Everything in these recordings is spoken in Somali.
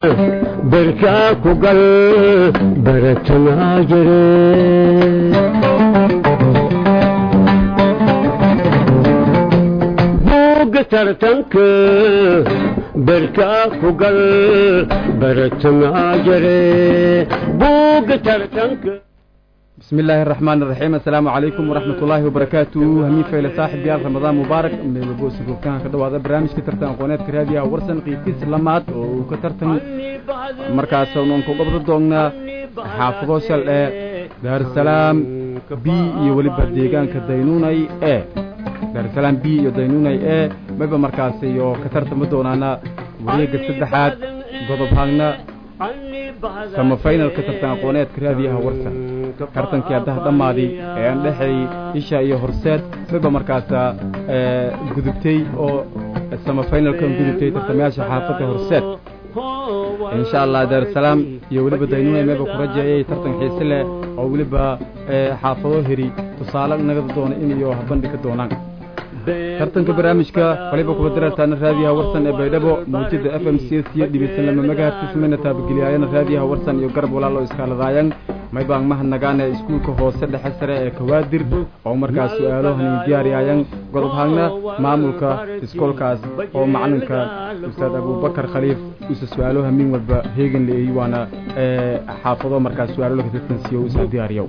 berkaa ku gal baratanaa jire buugga tartanka berkaa ku gal baratanaa jire buugga tartanka بسم الله الرحمن الرحيم السلام عليكم ورحمة الله وبركاته همي فايلة صاحب يال رمضان مبارك من بوس كان كدوا هذا برنامج كترتن قناة كراديا ورسن قيتي سلامات وكترتن مركز سونون كوكب دوغنا حافظو شل دار السلام بي يولي بديغان كدينوناي ايه دار السلام بي يدينوناي ايه مبا مركز يو كترتن مدونانا وريق السدحات قضب هاغنا sama faynalka tartan aqooneedka raadiyaha warsan tartankii haddaha dhammaaday ee aan dhexay isha iyo horseed miba markaasa gudubtay oo sama faynalkan gudubtay tartamayaasha xaafadda horseed insha allah daarusalaam iyo weliba daynuna meeba ku rajeeyay tartan xiise leh oo weliba xaafado heri tusaale nagada doona in iyo bandhigi doonaan tartanka barnaamijka waliba kuba darartaana raadiyaha warsan ee baydhabo muujada f m c s iyo dhibisan lama magahartismayna taabageliyaayana raadiyaha warsan iyo garab walaal oo iskaaladaayan maybaan mahadnagaane iskuulka hoose dhexe sare ee kawaadir oo markaas su-aalo hanin diyaariyaayan godob haagna maamulka iskoolkaas oo macalinka ustaad abubakar khaliif usa su-aalo hamin walba heegan leeyey waana xaafado markaas su-aalo laga tartansiiyo usa diyaariyo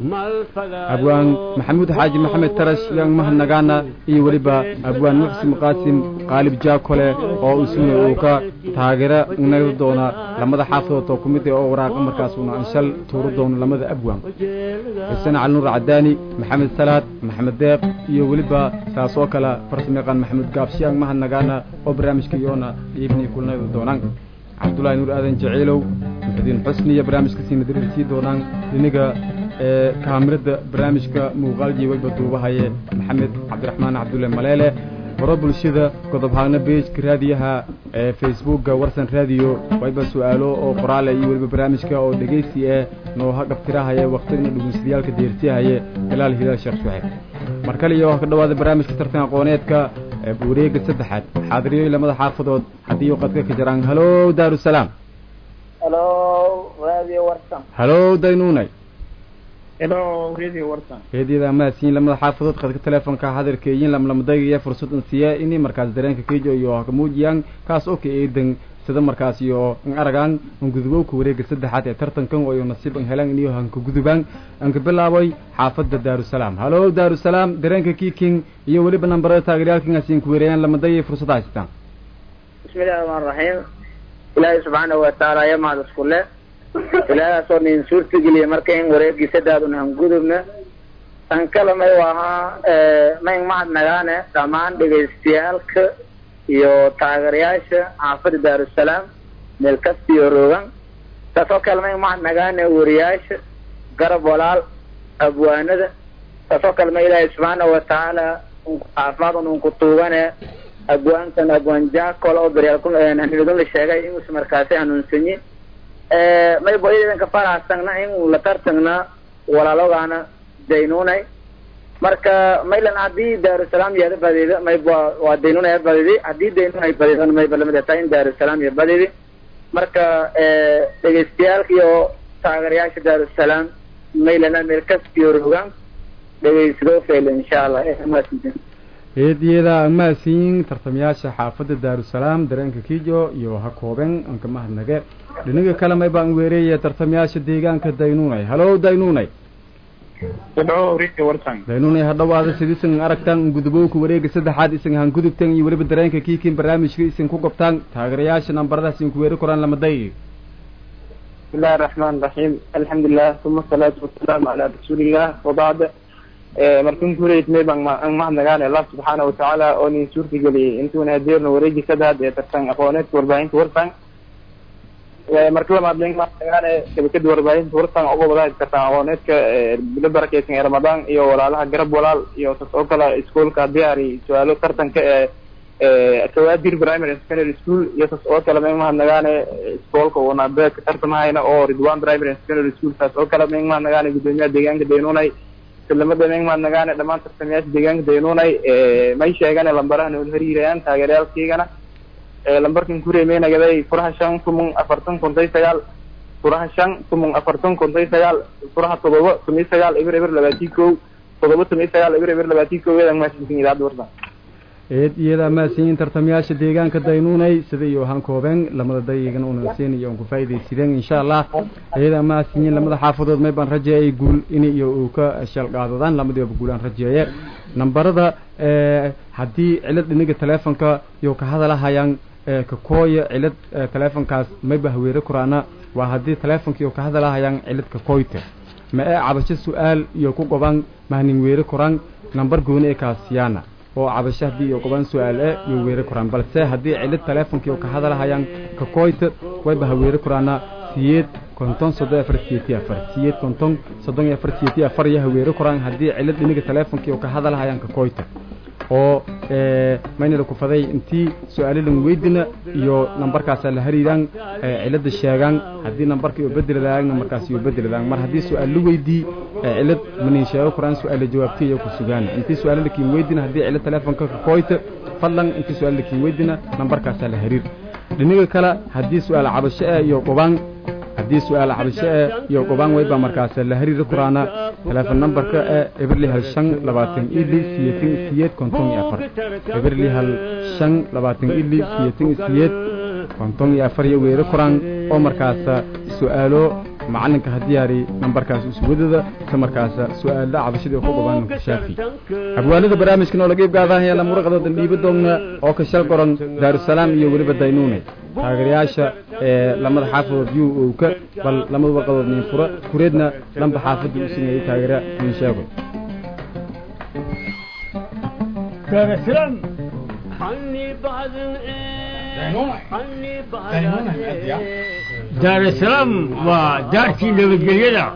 abwaan maxamuud xaaji maxamed tarash yan mahadnagaana iyo weliba abwaan muxsin qaasim qaalib jaakole oo isuna uu ka taageero naga doona lamada xaafadood oo ku mid ah oo waraaqa markaas uuna anshal tuuro doono lamada abwaan xuseen cali nuur cadaani maxamed salaad maxamed deeq iyo weliba saas oo kale farsamayaqaan maxamuud gaabshiyaan mahadnagaana oo barnaamijka iyoona dhiibni kulnada doonaan cabdullaahi nuur aadan jaciilow muxudiin xusni iyo barnaamijka siina darirsii doonaan iniga ee kaamirada barnaamijka muuqaalji weyba duubahaye maxamed cabdiraxmaan cabdulle maleele baro bulshada godobhaagna beejka raadiyaha ee facebookga warsan raadiyo wayba su-aalo oo qoraale iyo weliba barnaamijka oo dhegaysi eh nooha gabtirahaye waktigna dhugunsadayaalka deersihaye hilaal hilaal sheekh shuxeeb mar kale iyo ka dhawaada barnaamijka tartan aqooneedka ee wareega saddexaad xaadiriyo lamada xaafadood haddii u qadka ka jiraan halo daarusalaam halo radio warsan halo daynuunay helo radio warsan heedyada amaasiin lamada xaafadood qadka teleefonka hadarkeeyin lamlamadagaya fursad in siiya ini markaas dareenka kejo iyo hakamuujiyaan kaas oo ka eedan sida markaas iyo in aragaan in gudubowka wareega saddexaad ee tartankan oo iyo nasiib in helaan iniyo hanka gudubaan anka bilaabay xaafadda daarusalaam halo daarusalaam dareenka kiking iyo weliba nambarada taageeryaalkan asiin ku weerayaan lamadagaya fursad haystaan bismillahi raxmaan raxiim ilaahay subxaanahu watacaala ayaa mahad isku le ilaahdaasoo nin suurtageliya marka in wareegii sadaadun han gudubna tan kale may ahaa mayn mahad nagaane dhammaan dhegaystayaalka iyo taageerayaasha xaafadda daarusalaam meel kasta iyo roogan taasoo kale mayn mahad nagaane wariyaasha garab walaal abwaanada taasoo kale ma ilaahay subxaanahu watacaala caafimaad un unku tuugane abwaankan abwaan jaakol oo daryaalkunidun la sheegay inuusa markaasi hanuunsanyi may boydanka faraxsagna in la tartagna walaalogaana daynunay marka maylan haddii daarusalaam yada badida may waa daynunay badidi haddii daynunay badidana mayba lamid tahay in daarusalaam ya badidi marka dhegaystayaalka iyo taageerayaasha daarusalaam maylana meel kastiyo rogaan dhegaysadoo fayla insha allah heediyada amaasiin tartamayaasha xaafadda daarusalaam dareenka kijo iyo ha kooben anka mahadnage dhinaga kale may baan weereeya tartamayaasha deegaanka daynuunay halo daynuunay daynuunay ha dhawaada sidiisan aragtaan gudubowka wareega saddexaad isan han gudubtan iyo weliba dareenka kiikin barnaamijka isan ku qabtaan taageerayaasha nambaradaas isan ku weeri koraan lamaday bismillahi raxmaan raxiim alxamdulilah uma asalaatu wasalaamu calaa rasuulillah wabacd markan kureyd may baan mahadnagaane allah subxaana watacaala oo nin suurtageliyey intuuna hadeerna wareegi sadaad ee tartan aqooneedka warbaahinta warsan marka lamaad nin mahadnagaane shabakada warbaahinta warsan uga wadaha tartan aqooneedka bilo barakeysan ee ramadaan iyo walaalaha garab walaal iyo tas oo kale iskuolka diyaari su-aalo tartanka ee kawaadir primary secondary school iyo tas oo kale may mahadnagaane iskoolka una beeka tartamahayna oo ridwan primary secondary school taas oo kale may mahadnagaane gudoomiyaha deegaanka daynunay islamada may mahadnagaane dhammaan tartamayaasha deegaanka daynunay may sheegane lambaraha nool hariirayaan taageerayaalkaygana lambarkan kureemeynagaday furaha shan tumon afartan konton sagaal furaha shan tumon afartan konton sagaal furaha todoba tomiyo sagaal eber eber labaatii kow todoba tomiyo sagaal eber eber labaatii kow eedan mahadsantin idaacadda warsan eed iyada maasiyin tartamayaasha deegaanka daynuunay sida iyo han koobeen lamada dayigan unasiin iyo un ku faa'iidaysideen insha allah iyada maasiyin lamada xaafadood may baan rajeeyay guul in iyo uu ka shalqaadadaan lamadiiba guulaan rajeeye nambarada haddii cilad dhiniga teleefonka iyo ka hadalahayaan ka kooya cilad teleefonkaas mayba haweere kuraana waa haddii teleefonka iyo ka hadalahayaan cilad ka kooyta ma ee cabasho su-aal iyo ku goban mahnin weere koraan nambar gooni ee kaasiyaana oo cabasho haddii iyo goban su-aal e iyo weere koraan balse haddii cilad teleefonka iyo ka hadalahayaan ka kooyta wayba haweere koraana siyeed konton soddon afar siyeeti afar siyeed konton soddon iyo afar siyeeti afar iyo haweere koraan haddii cilad dhiniga teleefonka iyo ka hadalahayaan ka kooyta oo maynala ku faday intii su-aalalan weydina iyo nambarkaasa la hariiraan cilada sheegaan haddii nambarka iyo bedeladaan nambarkaas iyo bedeladaan mar haddii su-aal la weydii cilad manin sheego koraan su-aala jawaabtiy iyo ku sugaan intii su-aala lakiin weydina haddii cilad teleefonka ka kooyta fadlan intii su-aal lakiin weydina nambarkaasa la hariir dhiniga kale haddii su-aal cabasho eh iyo qubaan haddii su-aal cabasho eh iyo qubaan wayba markaas la hariiri kuraana teleefon nambarka eh eberli hal shan labaatan ili siyeetin siyeed konton iyo afar eberli hal shan labaatan ili siyeetin siyeed konton iyo afar iyo weere kuraan oo markaasa su-aalo macalinka hadiyaari nambarkaas uswadada isla markaasa su-aalla cabashadii ku gobaan shaafi abwaalada barnaamijkan oo laga ibgaadahaya lamuraqadooda dhiiba doogna oo ka shal qoran daarusalaam iyo weliba daynuune taageerayaasha ee lamada xaafadood yu owka bal lamada warqadood nin fura kureedna lamba xaafadda u sameeyey taageera nin sheego daarusalaam waa daartii nabadgelyada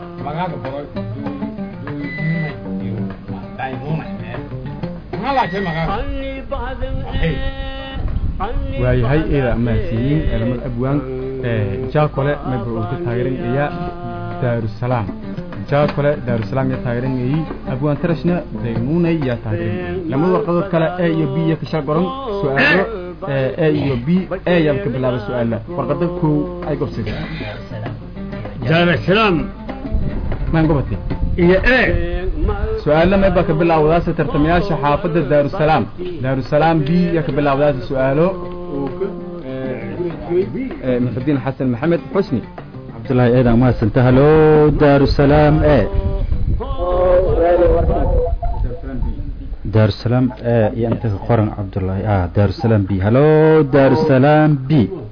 waayahay eeda amaasiyiin ee lamada abwaan jaakole mayba uu ka taageeranayaa daarusalaam jaakole daarusalaam yaa taageeranayey abwaan tarashna daynuunay yaa taageeranayey lamada warqadood kale e iyo b ya ka shal qoran su-aalo e iyo b e yaaba ka bilaaba su-aala warqada kow ay gobsada daarusalaam maan gobatay iyo e su-aalo mayba ka bilaawdaasa tartamayaasha xaafadda daarusalaam daarusalaam b yaa ka bilaawdaasa su-aalo muxudiin xasan maxamed xusni cabdullaahi eedan mahadsanta halo daarusalaam e daarusalaam e iyo inta ka qoran cabdullaahi ah daarusalaam b halo daarusalaam b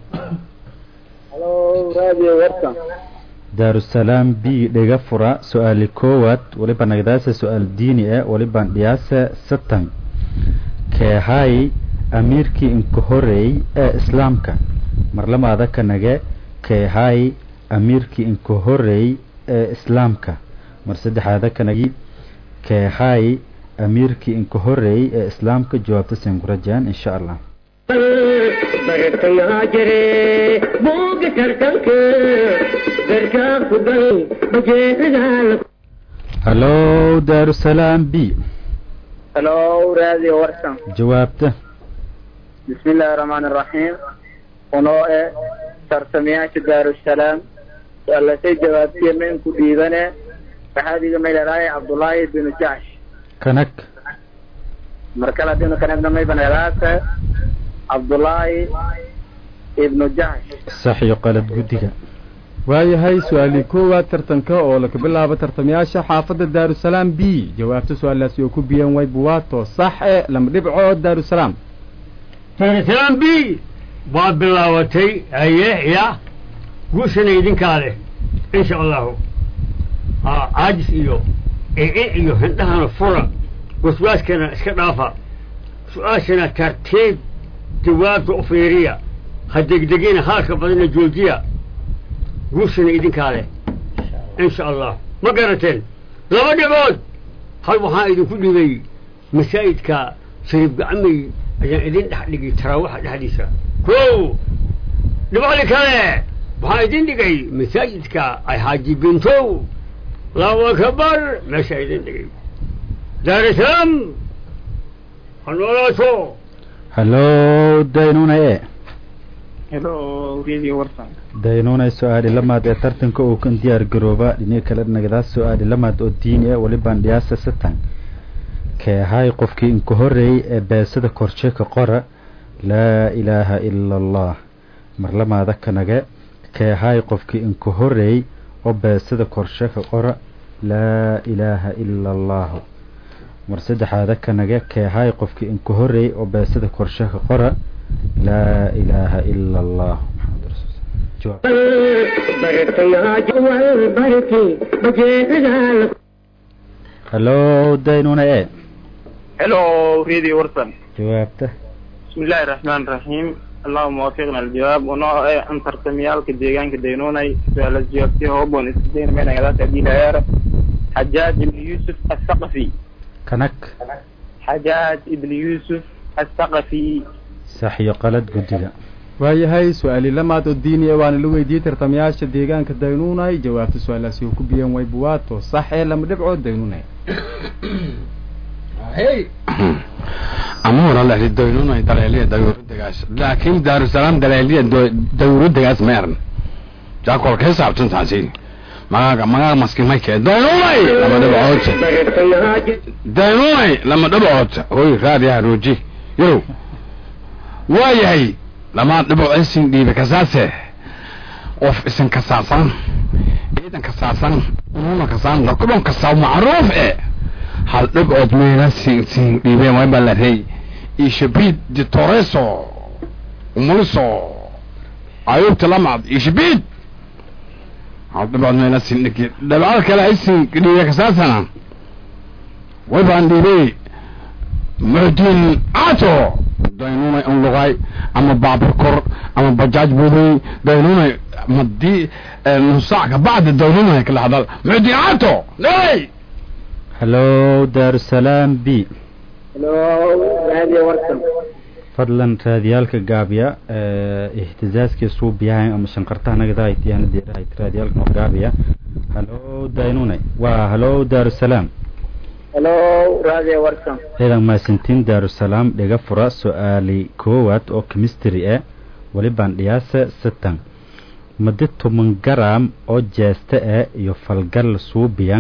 daarusalaam b dhega fura su-aali koowaad waliba nagdaasa su-aal diini e walibaan dhiyaasa satan keehay amiirkii inka horeey ee islaamka marlamaada ka nage keehay amiirkii inka horeey ee islaamka mar saddexaada ka nagi keehay amiirkii inka horeey ee islaamka jawaabta seen ku rajaan insha allah bartayaa jire buuga tartanka garkaa ku gal bajeedaal halo daarusalaam b halo radio warsan jawaabta bismi illaahi raxmaani raxiim unoo e tartamayaasha daarusalaam su-aalasay jawaabtiya mainku dhiibane waxaadiga maylalaaya cabdullaahi binu jacsh kanag mar kale haddiinu kanagna maybanelaasa cabdullaahi ibnu jacsh sax iyo qalad guddiga waayahay su-aalii koowaad tartanka oo laka bilaabo tartamayaasha xaafadda daarusalaam b jawaabta su-aalaasi oo ku biyan way buwaato sax e lama dhibco daarusalaam daarusalaam b waa bilaabatay haye ya guushana idinkaa leh insha allahu caajis iyo ee iyo hindhahana fura waswaaskana iska dhaafa su-aashana tartiib jawaabta u fiiriya ha degdegina haalka badana joojiya guushana idinkaa leh insha allah ma garateen laba dhibood hal waxaan idinku dhibay masaajidka shariif gacmay ayaan idin dhex dhigay taraawaxa dhexdiisa ko dhibcdi kale waxaan idin dhigay masaajidka ay xaaji bintow allahu akbar meesha idin dhigay daarusalaam ha noolaato halo daynuna e hello radio warsan daynuunay su-aali lamaad ee tartanka uu kan diyaar garooba dhiniga kale nagadaas su-aali lamaad oo diini ah welibaan dhiyaasa satan keehay qofkii inka horeeyey ee beesada korshe ka qora laa ilaaha ila allah mar lamaada kanage keehay qofkii inka horeeyey oo beesada korshe ka qora laa ilaaha ila allahu mar saddexaada kanage keehay qofkii inka horeeyey oo beesada korshe ka qora laa ilaaha ila allah maxamed rasuul jawaab hallo daynuna e hello radio warsan jawaabta بسم الله الرحمن الرحيم اللهم وفقنا الجواب ونوع أن ترتميال كديغان كدينوني سؤال الجواب فيه هوبون استدين من أغلاط أبي هيار حجاج بن يوسف الثقفي kanag حجاج بن يوسف الثقفي sax iyo qalad guddiga waayahay su-aali lamaad oo diini ah waana la weydiiyey tartamayaasha deegaanka daynuunay jawaabta su-aalaasi uu ku biyeen way buwaato sax ee lama dhibcood daynuunay ama wala la doynunay daleeliya dawladagaas laakiin daarusalaam daleeliya dawladagaas ma eran jaakol ka saabsan taasi magaga magaga maskimay ke doynunay lama dhibcood doynunay lama dhibcood hoy raadiyaha rooji yow waayahay lama dhibcood isin dhiibe kasaase qof isin kasaasan ciidan kasaasan ununa kasaan lakubon kasaa macruuf e hal dhibcood meena sin sin dhiibeen way baa la rey ishabid de toreso umuliso ayubta lamad ishabid hal dhibcood meena sin dhigi dhibcood kale ay sin dhiibe kasaasana way baan dhiibey muxdiin ato daynunay un lugay ama baabur kor ama bajaaj buday daynunay madii nusaac kabacdi daynunay kala hadal muxdiin ato hey hallo daarusalaam b hello radio warsan fadlan raadiyaalka gaabiya ihtizaaskii suubiyahayn ama shanqartaha nagadahaitiyana deerahayt raadiyaalka noo gaabiya hallo daynunay waa hallo daarusalaam hello radio warsan ciidan maasintiin daarusalaam dhiga fura su-aali koowaad oo chemistry ah welibaan dhiyaasa satan madi toban garam oo jeesta ah iyo falgal suubiyan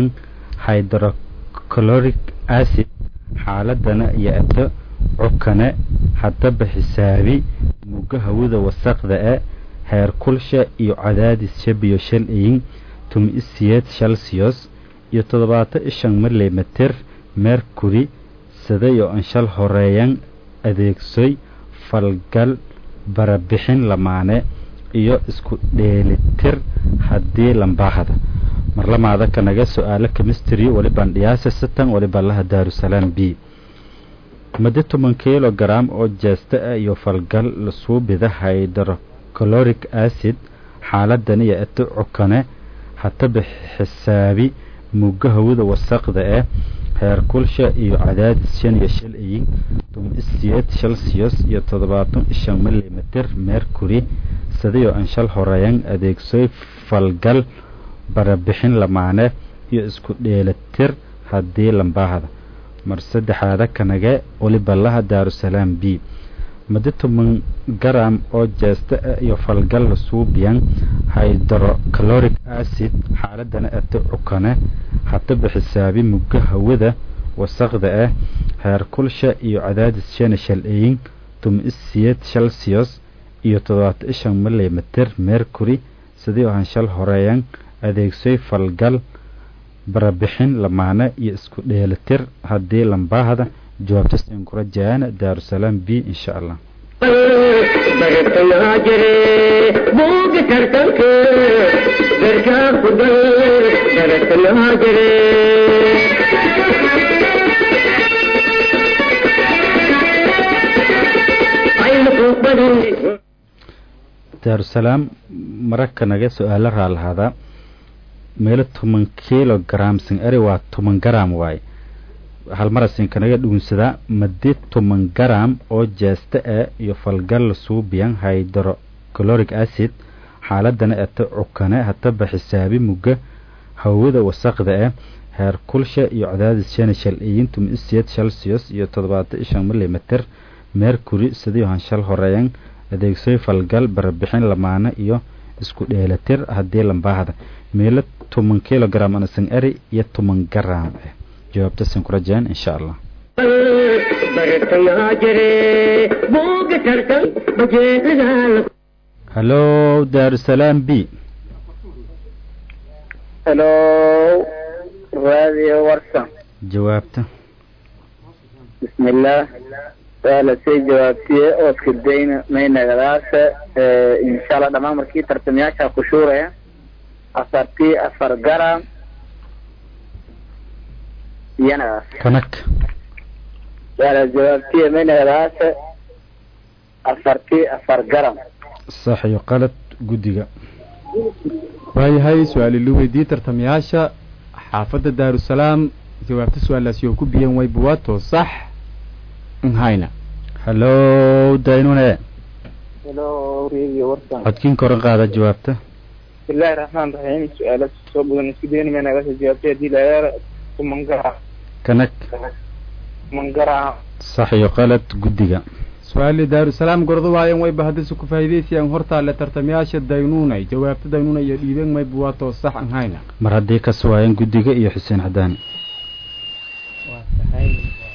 hydrochloric acid xaaladana iyo ato cukane haddaba xisaabi muga hawada wasaqda e heer kulsha iyo cadaadis shabiyo shal iyin tumi isiyeed shalsiyos iyo toddobaatan ishan milimeter mercury sidayo an shal horeeyan adeegsoy falgal barabixin lamaane iyo isku dheelitir haddii lambaahada marlamaada kanaga su-aalo chemistry welibaan dhiyaasa satan welibaan laha daarusalaam b madi toban kilogram oo jeesta ah iyo falgal lasuubida hydrochloric acid xaaladan iyo ato cukane hataba xisaabi muga hawada wasaqda ah heer kulsha iyo cadaadis shan iyo shal iyin tuma isiyeed shalsiyos iyo toddobaatan ishan milimeter mercury sidayo an shal horeeyan adeegsoy falgal barabixin lamaane iyo isku dheelatir haddii lambaahada mar saddexaada kanage weliballaha daarusalaam b madi toban garam oo jeesta ah iyo falgal suubiyan hydrochloric acid xaaladana ato cukane hataba xisaabi muga hawada wasaqda ah heer kulsha iyo cadaadis shana shal eyin tuma isiyeed shalsiyos iyo toddobaata ishan milimeter mercury sidii ahan shal horeeyan adeegsoy falgal barabixin lamaane iyo isku dheelitir haddii lambaahada jawaabtas in kula jaana daarusalaam b insha allah bartayaa jire buuga tartanka garkaa ku dal bartayaa jire aynu badin daarusalaam mararka naga su-aalo raalahaada meelo toban kilogram sin eri waa toban garam waaye halmarasinka naga dhuunsadaa madi toban garam oo jeesta ah iyo falgal suubiyan hydrochloric acid xaaladana ato cukane hataba xisaabi muga hawada wasaqda ah heer kulsha iyo cadaadis shana shal iyin tuma isiyeed shalsiyos iyo toddobaatan ishan milimeter mercury sidii han shal horeeyan adeegsoy falgal barbixin lamaane iyo isku dheelatir haddii lambaahda meelo toban kilogram anasan eri iyo toban garam eh jawaabta sin ku rajeen insha allah bartayaa jire buuga tartan bajeedadaala hallo daarusalaam b hello radio warsan jawaabta bismillah waa lasii jawaabtiye ooska dayna maynagadaasa inshallah dhammaan markii tartamayaasha ku shuuraya afartii afar garam iyanagaas kanag waa la jawaabtiye maynagadaasa afartii afar garam sax iyo qalad guddiga waayahay su-aali la weydiiyey tartamayaasha xaafadda daarusalaam jawaabta su-aalaasi oo ku biyan way buwaato sax nhayna hallo daynune hello radio warsan codkiin koran qaada jawaabta bismillahi raxmaan raxiim su-aala soo badan isku daynama nagasoo jawaabtay haddii layaara tumangara kanag mangara sax iyo qalad guddiga su-aali daarusalaam gordo waayan wayba haddise ku faa'iidaysayaan hortaale tartamayaasha daynuunay jawaabta daynuuna iyo dhiibeen may buwaato sax nhayna mar haddii ka suwaayeen guddiga iyo xuseen xadaani waa tahay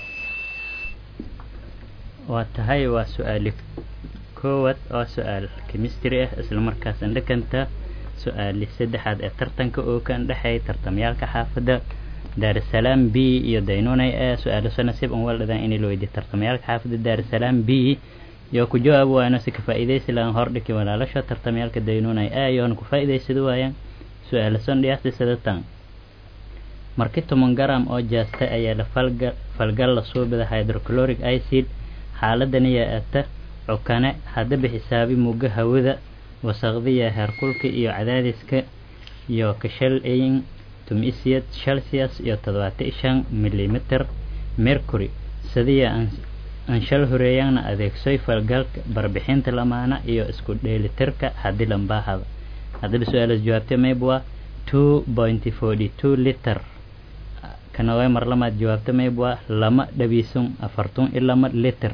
waa tahay waa su-aali koowaad oo su-aal chemistry ah islamarkaas indhakanta su-aali saddexaad ee tartanka oo ka indhexeeya tartamayaalka xaafadda daarusalaam b iyo daynunay ee su-aalaso nasiib an waldhadaan inay la weydiiyo tartamayaalka xaafadda daarusalaam b iyo ku jawaab waayno si ka faa'iidaysi lahan hordhiki walaalasha tartamayaalka daynunay ee iyoona ku faa'iidaysada waayaan su-aalason dhiyaasti sadatan marki toban garam oo jaastay ayaa la falga falgal la suubida hydrochloric acid xaaladani yaa ata cukane haddaba xisaabi mugga hawada wasaqdiya heerkulka iyo cadaadiska iyo kashalin tumisiyad celsius iyo toddobaatan iyo shan milimitir mercury sidiya anshal horeeyaana adeegsoy falgalka barbixinta lamaana iyo isku dheelitirka haddii lambaahada haddaba su-aalaas jawaabtay mayb waa two point forty two liter kanaway mar lamaad jawaabta mayb waa lama dhabiisun afartun iyo lama liter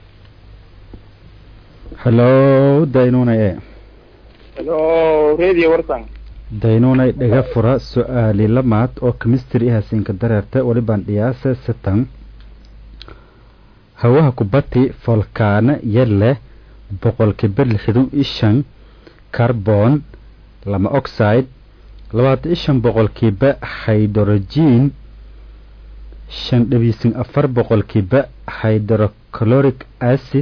hallo daynunay e hello radio warsan daynunay dhaga fura su-aali lamaad oo chemistry ahasiinka dareerta walibaan dhiyaasa satan hawaha kubati volkaana yale boqolkiiba lixdan iyo shan carbon lama oxide labaatan iyo shan boqolkiiba hydrogen shan dhabiisin afar boqolkiiba hydrochloric acid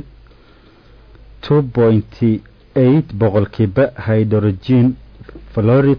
two pointy eight boqolkiiba hydrogen florid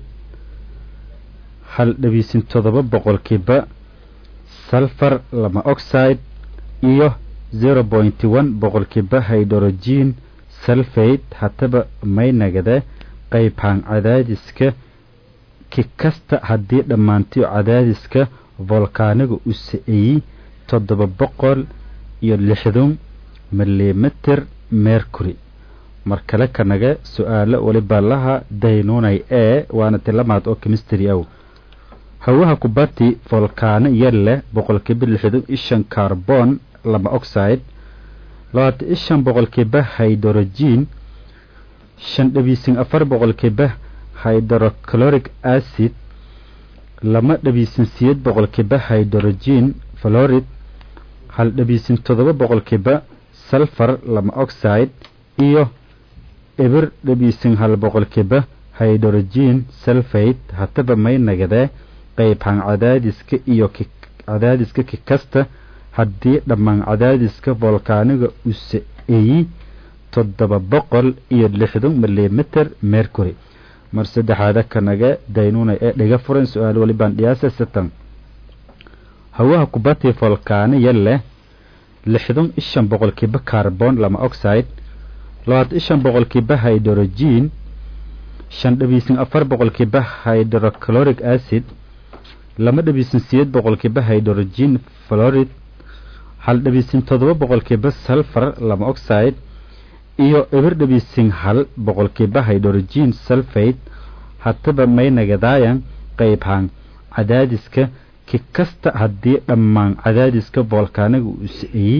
hal dhabiisin todoba boqolkiiba sulfur lama oxide iyo zero pointy one boqolkiiba hydrogen sulfate hataba may nagade qaybhaan cadaadiska ki kasta haddii dhammaantiyo cadaadiska volkaaniga u sa-eeyey toddoba boqol iyo lixdan milimitir mercury mar kale kanaga su-aalo waliba laha daynunay ee waana tilamaad oo chemistry aw hawaha kubati volkaano yar leh boqolkiiba lixdan iyo shan carbon lama oxide labaatan iyo shan boqolkiiba hydrogen shan dhabiisin afar boqolkiiba hydrochloric acid lama dhabiisin siyeed boqolkiiba hydrogen florid hal dhabiisin toddoba boqolkiiba sulfur lama oxide iyo eber dhabiisin hal boqolkiiba hydrogen sulfate hataba may nagadee qaybhaan cadaadiska iyo cadaadiska ki kasta haddii dhammaan cadaadiska volkaaniga u sa-eeyey toddoba boqol iyo lixdan milimitir mercury mar saddexaada kanaga daynuna ee dhiga furan su-aal walibaan dhiyaasa satan hawaha kubati volkaano yar leh lixdan iyo shan boqolkiiba carbon lama oxide labaatan iyo shan boqolkiiba hydrogen shan dhabiisin afar boqolkiiba hydrochloric acid lama dhabiisin siyeed boqolkiiba hydrogen florid hal dhabiisin toddoba boqolkiiba sulfur lama oxide iyo eber dhabiisin hal boqolkiiba hydrogen sulfate hataba may nagadaayan qaybhaan cadaadiska ki kasta haddii dhammaan cadaadiska volkaaniga uu sa-eeyey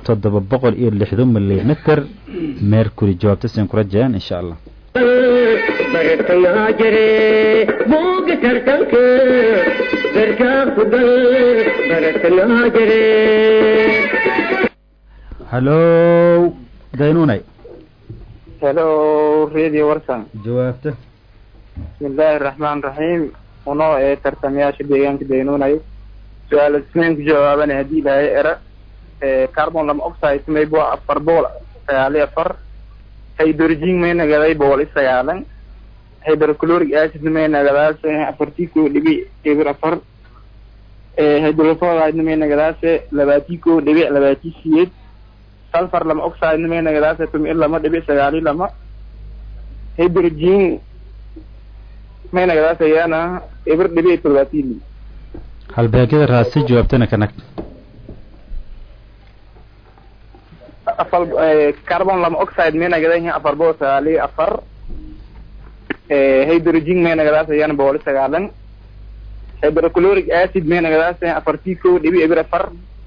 toddoba boqol iyo lixdan milimitir mercury jawaabta siin kula jeen insha allah bartayaa jire buuga tartanka garkaa ku gal bartayaa jire hallow daynunay hello radio warsan jawaabta bismillaahi raxmaan raxiim unoo ee tartamayaasha deegaanka daynuunay su-aal isnayn ku jawaabana haddii ilaahay era carbon lama oxide mayb waa afar bool sagaal iyo afar hydrogen may nagaday bool i sagaalan hydrochloric acid may nagadaas afartii koo dhibic eber afar hydrofluoride may nagadaas labaatii koo dhibic labaatii siyeed sulfur lama oxide may nagadaas tumi lama dhibic sagaali lama hydrogen may nagadaas ayaana eber dhibic todobaatii li halbeegyada raasi jawaabtana kanag afar carbon lama oxide may nagadan afar bool sagaal iyo afar hydrogen may nagadaas ayaana boqol iyo sagaalan hydrochloric acid may nagadaas afartii kow dhibi eber afar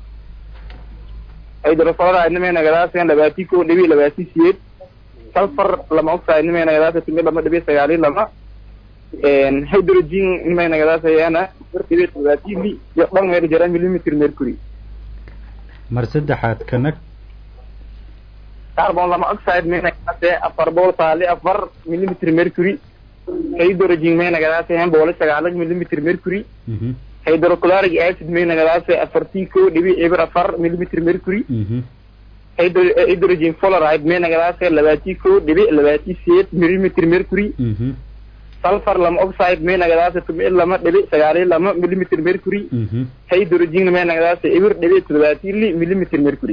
hydrofluoride may nagadaas labaatii kow dhibi labaatii siyeed sulfur lama oxide may nagadaas tumi lama dhibi sagaal iyo lama hydrogen may nagadaas ayaana afar dhibi todobaatii li iyo dhan meel jara millimeter mercury mar saddexaad kanag carbon lama oxide may nagadaas afar bool saali afar millimeter mercury hydrogen may nagadaas boqol iyo sagaalan millimeter mercury hydrochloric acid may nagadaas afartii koo dhibi eber afar millimeter mercury hydro- hydrogen fluoride may nagadaas labaatii koo dhibi labaatii siyeed millimeter mercury sulfur lama oxide may nagadaas tumi lama dhibi sagaal iyo lama millimeter mercury hydrogen may nagadaas eber dhibi todobaatii li millimeter mercury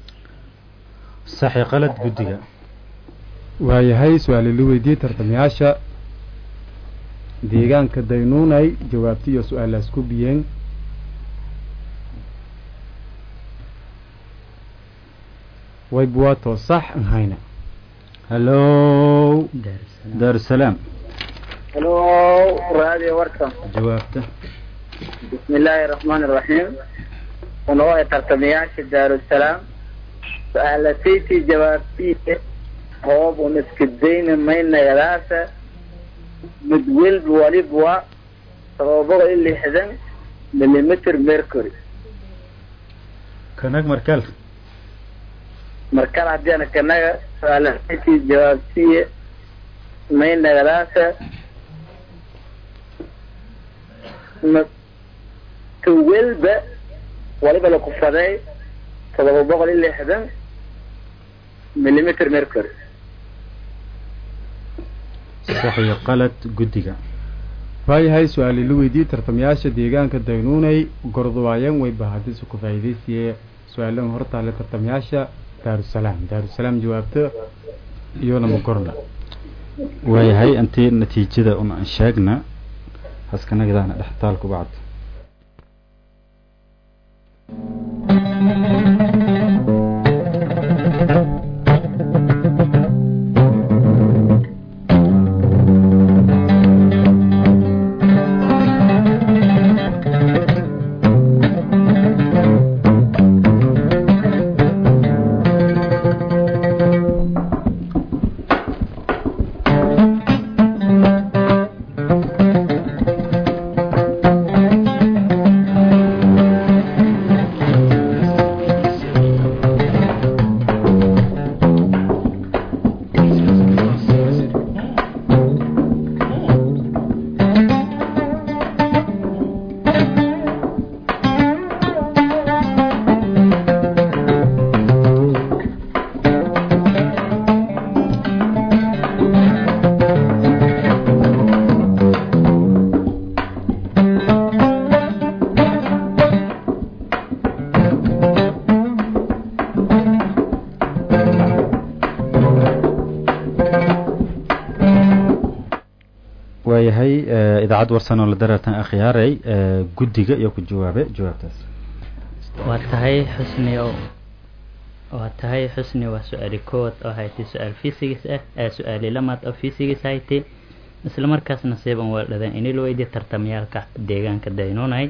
saxi qalad guddiga waayahay su-aali la weydiiyey tartamayaasha deegaanka daynuunay jawaabti iyo su-aalaas ku biyeen waybuwaato sax an hayna hallow daarusalaam daarusalaam hello radio warsan jawaabta bismillaahi raxmaani raxiim unoo ee tartamayaasha daarusalaam su-aalasaytii jawaabtiisa hoob un iska dayna maynagadaasa mid welba walibwa todoba boqol iyo lixdan millimeter mercury kanag markal markale haddii ana kanaga su-aalasaytii jawaabtiya maynagadaasa ma ka welba waliba lakufaday todoba boqol iyo lixdan millimeter mercury sax iyo qalad guddiga waayahay su-aali la weydiiyey tartamayaasha deegaanka daynuunay gordowaayeen wayba haddise ku faa'iidaysiye su-aalan hortaale tartamayaasha daarusalaam daarusalaam jawaabto iyo lama gorna waayahay intii natiijada un aan sheegna haskanagadaana dhextaalku bacd waayahay idaacad warsan oo la daratan akhyaaray guddiga iyo ku jawaabe jawaabtaas waa tahay xusni oo waa tahay xusni waa su-aali kood oo haytay su-aal physics ah ee su-aali lamaad oo physics haytay isla markaasna seeban waa dhadan inay la weydiye tartamayaalka deegaanka daynuunay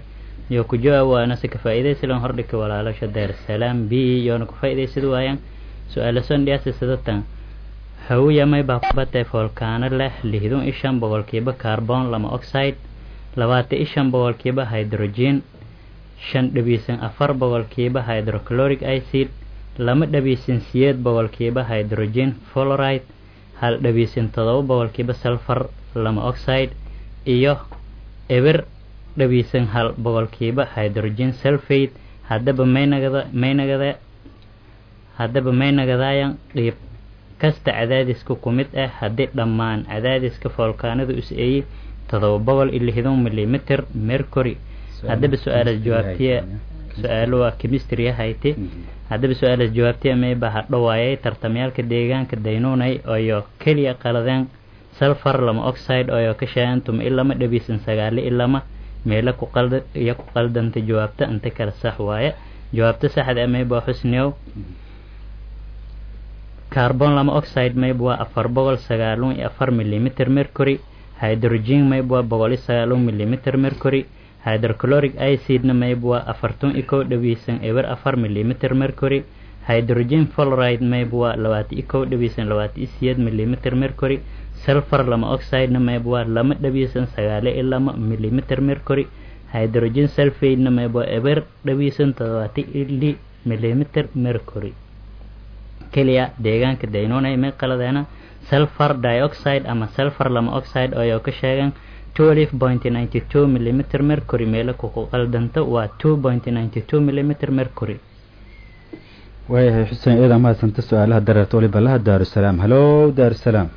iyo ku jawaab waana si ka faa'iidaysilan hordhika walaalasha daarsalaam b yoona ku faa'iidaysad waayaan su-aala sondhiyaasi sidatan hawiya may baa kubatay foolkaano leh lihdun iyo shan boqolkiiba carbon lama oxide labaatan iyo shan boqolkiiba hydrogen shan dhabiisan afar boqolkiiba hydrochloric acid lama dhabiisan siyeed boqolkiiba hydrogen fluoride hal dhabiisan todoba boqolkiiba sulfur lama oxide iyo eber dhabiisan hal boqolkiiba hydrogen sulfate haddaba maynagada maynagada haddaba maynagadayan qiib kasta cadaadiska ku mid ah haddii dhammaan cadaadiska foolkaanadu is eeyi todoba boqol iyo lixdan milimitir mercury haddaba su-aalaas jawaabtiya su-aalo waa chemistry ahayte haddaba su-aalaas jawaabtiya mayba hadhowaayay tartamyaalka deegaanka daynuunay oyo keliya qaladeen sulfur lama oxide oyo ka shaayan tuma ilama dhabiisan sagaali ilama meelo ku qalda iyo ku qaldanta jawaabta inta kale sax waaye jawaabta saxda mayba xusniyow carbon lama oxide mayb waa afar boqol sagaalun iyo afar milimitir mercury hydrogen mayb waa boqol iyo sagaalun milimitir mercury hydrochloric acidna mayb waa afartun iyo kow dhabiisan eber afar milimitir mercury hydrogen fluoride mayb waa labaatan iyo kow dhabiisan labaatan iyo siyeed milimitir mercury sulfur lama oxidena mayb waa lama dhabiisan sagaale iyo lama milimitir mercury hydrogen sulfatena mayb waa eber dhabiisan todobaatan iyo li milimitir mercury keliya deegaanka daynunay may qaladeena sulfur dioxide ama sulfur lama oxide oo ka sheegan twelve point ninety two millimeter mercury meelo ku qaldanto waa two point ninety two millimeter mercury waayahay xuseen eeda mahadsanta su-aalaha dareerta waliba laha daarusalaam halo daarusalaam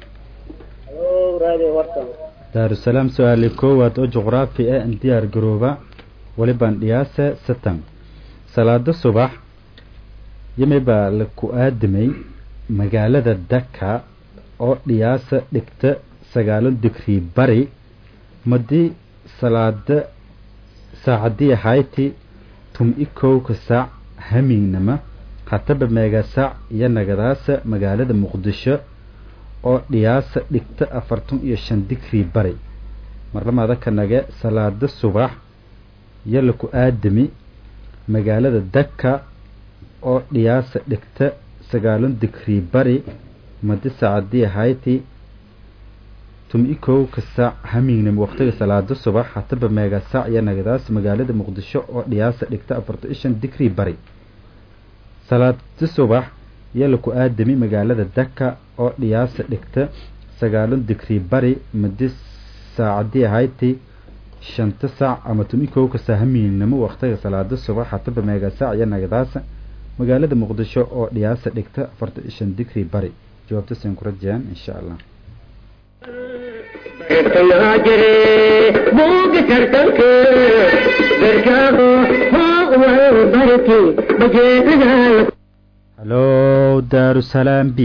daarusalaam su-aali koowaad oo juqraafi ah diyaar garooba walibaan dhiyaase satan salaado subax yimi baa la ku aadamay magaalada daka oo dhiyaasa dhigta sagaalon digrii bari madii salaada saacadii ahayti tum-i kowka saac hamiignama hataba meega saac iyo nagadaasa magaalada muqdisho oo dhiyaasa dhigta afartan iyo shan digrii bari marlamada ka nage salaada subax iyo laku aadami magaalada daka oo dhiyaasa dhigta sagaalon digrii bari madi saacadii ahayti tum-i kow ka saac hamiignam waqtiga salaada subax hataba meega saac iyo nagadaas magaalada muqdisho oo dhiyaasa dhigta afartan iyo shan digrii bari salaada subax iyo laku aadami magaalada daka oo dhiyaasa dhigta sagaalon digrii bari madi saacadii ahayti shanta saac ama tum-i kow ka saac hamiignamo waqtiga salaada subax hataba meega saac iyo nagadaasa magaalada muqdisho oo dhiyaasa dhigta afartan iyo shan digrii bari jawaabta saan ku rajayaan insha allah jire buuga tartanka garkaaho hoo wal barti bajeedadaal halo daarusalaam b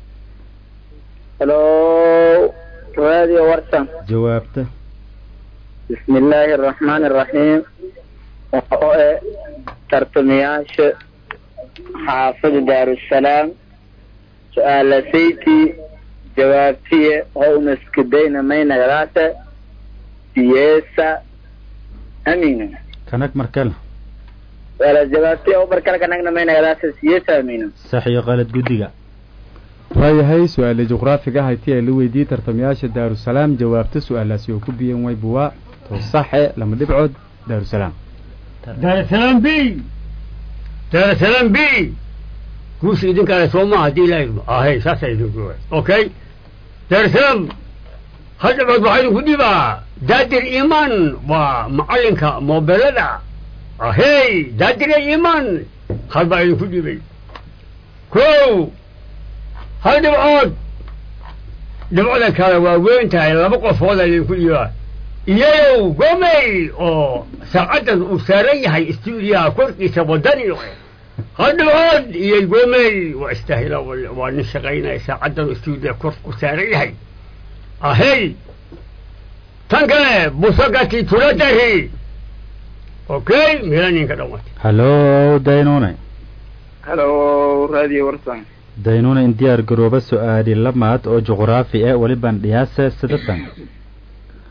halo radio warsan jawaabta bismi illaahi araxmaani araxiim oo e tartamayaasha xaafada daarusalaam su-aala sayti jawaabtiye hownaskadayna maynagadaasa siyeesa amina kanag markale wala jawaabtiye oo barkala kanagna maynagadaasa siyeesa amina sax iyo qalad guddiga waayahay su-aale juqraafiga hayti ee la weydiiyey tartamayaasha daarusalaam jawaabta su-aalaasi oo ku biyan waybuwaa to saxe lama dhibcood daarusalaam daarusalaam b daarusalaam b guusha idinkaale soo maaha haddii ilaahay ahay saasa idinku okay daarusalaam hal dhibcood waxaa idinku dhibaa daadir iimaan waa macalinka moobelada ahey daadir iimaan hal baa idinku dhibay kow hal dhibcood dhibcoda kale waa weyn tahay laba qofooda idinku dhibaa iyayow gomey oo saacaddan uu saaran yahay stuudiyaha korkiisa wadani hal dhibcood iyo gomey waa istaahila waa nin shaqaynaya saacaddan stuudiya kor ku saaran yahay ahey tan kale busagati tuladari okay mila ninka dhamatay halo daynune halo radio warsan daynune in diyaar garooba su-aali lamaad oo juqraafi ah welibaan dhiyaasa sidatan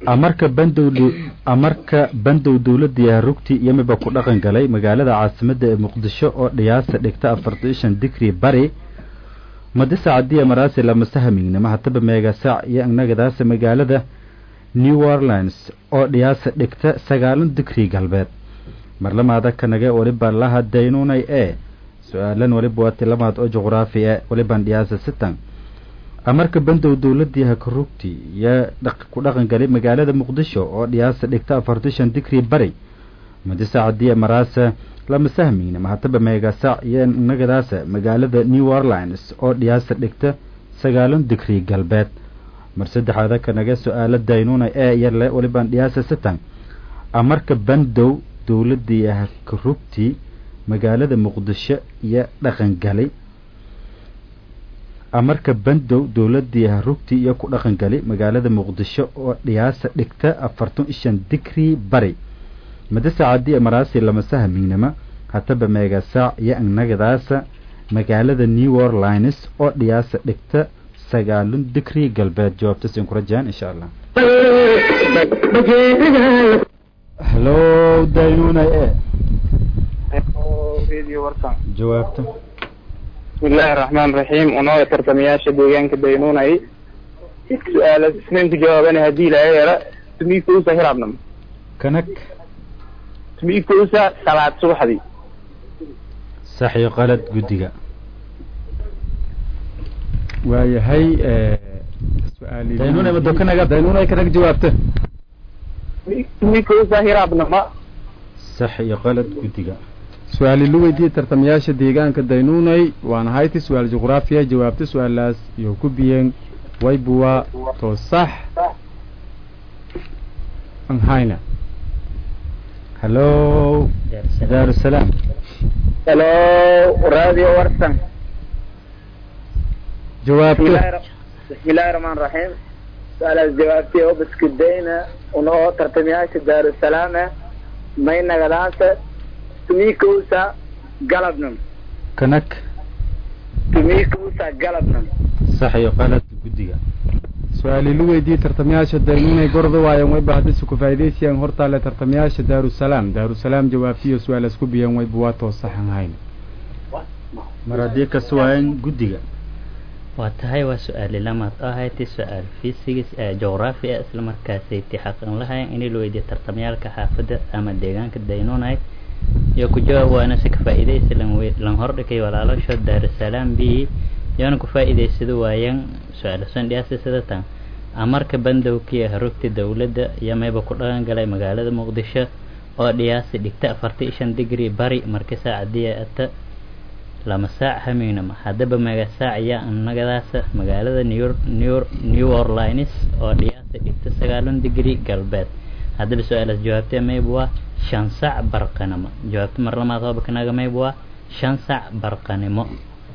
amarka bandow amarka bandow dowladda rugti yamiba ku dhaqan galay magaalada caasimadda ee muqdisho oo dhiyaasa dhigta afartan shan digrii bari madisa cadiya maraasi lama sahamignimo hataba meegasaac iyo annagadaasa magaalada new orleans oo dhiyaasa dhigta sagaalan digrii galbeed marlamaada kanage waliba laha daynunay ee su-aalan waliba waati lamaad oo juqraafi e waliban dhiyaasa sitan amarka bandow dowladii hakarugti iyo ku dhaqan galay magaalada muqdisho oo dhiyaasa dhigta afartan shan digrii bari madisa cadiya maraasa lama sahmiyna mahataba meegasaac iyo nagadaasa magaalada new orleans oo dhiyaasa dhigta sagaalan digrii galbeed mar saddexaada kanaga su-aalo daynuna ee yarle walibaan dhiyaasa sitan amarka bandow dowladii hakarugti magaalada muqdisho iyo dhaqan galay amarka bandow dowladii harugti iyo ku dhaqan galay magaalada muqdisho oo dhiyaasa dhigta afartan shan digrii bari madasa cadiya maraasi lama sahamignama hataba meegasaac iyo annagadaasa magaalada new orleans oo dhiyaasa dhigta sagaalan digrii galbeed jawaabta siin ku rajaan insha allah halo daynuna e radio warsan jawaabta bismillahi raxmaan raxiim unooga tartamayaasha deegaanka daynunay su-aala isnayn ku jawaabana haddii laga yara tumiikuusa hiraabnam kanag tumiikuusa salaad subaxdii sax iyo qalad guddiga waayahay su-aali daynuna mado kanaga daynunay kanag jawaabta tumiikuusa hiraabnama sax iyo qalad guddiga su-aali lu weydiiyey tartamayaasha deegaanka daynunay waana hayti su-aal juqraafiya jawaabta su-aalaas iyo ku biyeen waybuwa to sax anhayna halo daarusalaam halo radio warsan jawaabta bismillahi raxmaan raxiim su-aalaas jawaabtiya oo baskudayna unoo tartamayaasha daarusalaame may nagadaasa tumikuusa galabnam kanag tumikuusa galabnam sax iyo qalad guddiga su-aali lu weydiiyey tartamayaasha daynunay gorda waayan wayba haddise ku faa'idaysayaan hortaale tartamayaasha daarusalaam daarusalaam jawaabtiyo su-aalaas ku biyeen wayba waa too sax anhayn mar haddii kas waayan guddiga waa tahay waa su-aali lamaad oo ahayti su-aal fisigis ee juqraafi ah isla markaasayty xaqan lahayn in la weydiiyo tartamayaalka xaafadda ama deegaanka daynunay iyo ku jawaab waana si ka faa'iidaysa lan we lan hordhigay walaalasho daarusalaam b yoona ku faa'iidaysada waayaan su-aala sandhiyaasi sida tan amarka bandowkii harugta dowladda iyo mayba ku dhaqan galay magaalada muqdisho oo dhiyaasi dhigta afartan shan digrii bari marka saacadiya ata lama saac hamignama haddaba mega saac iyo annagadaasa magaalada new new new orleans oo dhiyaasi dhigta sagaalan digrii galbeed haddaba su-aalaas jawaabtee mayba waa shan sac barqanimo jawaabta mar lamaad hoobakanaga mayba waa shan sac barqanimo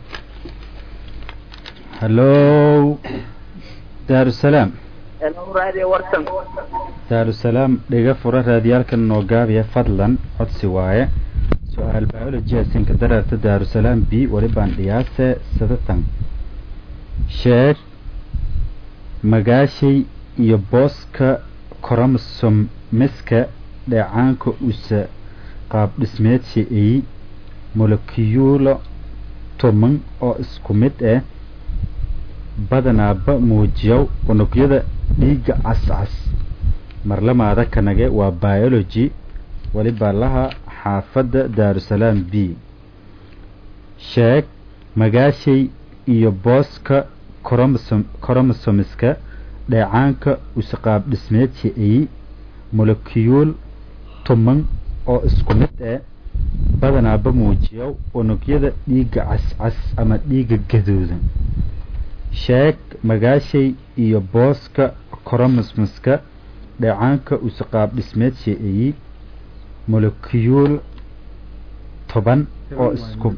halo daarusalaam helo radio warsan daarusalaam dhiga fura raadiyaalkan noo gaabiya fadlan codsi waaye su-aal biology asinka daraarta daarusalaam b walibaan dhiyaase sadatan sheeg magaashay iyo booska koromosomiska dheecaanka usa qaab dhismeedsi ay molekiyuulo tuman oo isku mid ah badanaaba muujiyow unugyada dhiigga cascas marlamaada kanage waa biology walibaa laha xaafadda daarusalaam b sheeg magaashay iyo booska koromosom koromosomiska dheecaanka usaqaab dhismeedsi ay molekiyuul tuman oo isku mid ah badanaaba muujiyow unugyada dhiigga cascas ama dhiigga gadoodan sheeg magaashay iyo booska koromosomiska dheecaanka usaqaab dhismeedsi ay molekiyuul toban oo isku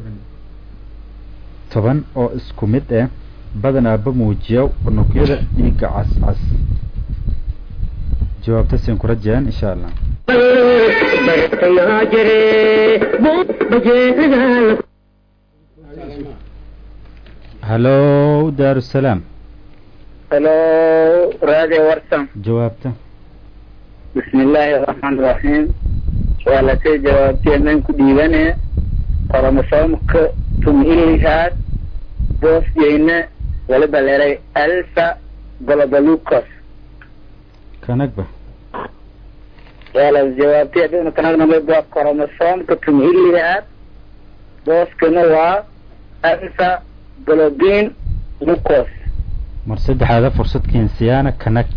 toban oo isku mid ah badanaaba muujiya unugyada dhiigga cascas jawaabta siin ku rajayaan insha allah halo daarusalaam helo radio warsan jawaabta bismi illaahi araxmaan iraxiim su-aalatay jawaabteedan ku dhiibane koromosoomka tumilihaad boosjeyne waliba leeray alfa golobalucos kanagba su-aalaas jawaabtay haduna kanagnamid waa koromosoomka tumilihaad booskana waa alfa golobin lucos mar saddexaada fursad keensiyaana kanag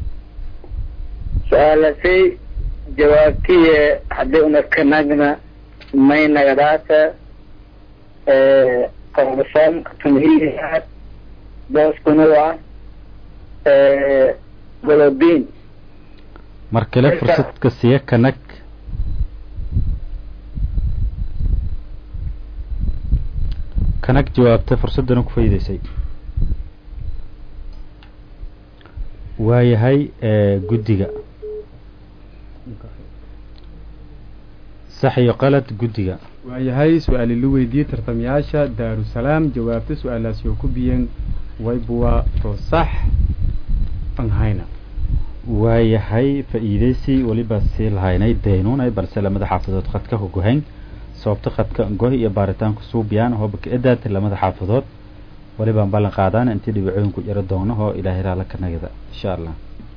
su-aalasay jawaabtiye haddii una kanagna may nagadaata koromosoomka tumilihaad booskuna waa golobin mar kale fursadka siya kanag kanag jawaabta fursaddana ku faydaysay waayahay guddiga sax iyo qalad guddiga waayahay su-aali la weydiiyey tartamayaasha daarusalaam jawaabta su-aalaasi oo ku biyeen waybuwa to sax anhayna waayahay faa'iidaysi weliba sii lahaynay daynunay balse lamada xaafadood khadka hogohayn sababta khadka goh iyo baaritaanku suubiyaan hoobaka edaad lamada xaafadood walibaan ballan qaadaan intii dhibicooyinku jaro doogno oo ilaahay raala ka nagada insha allah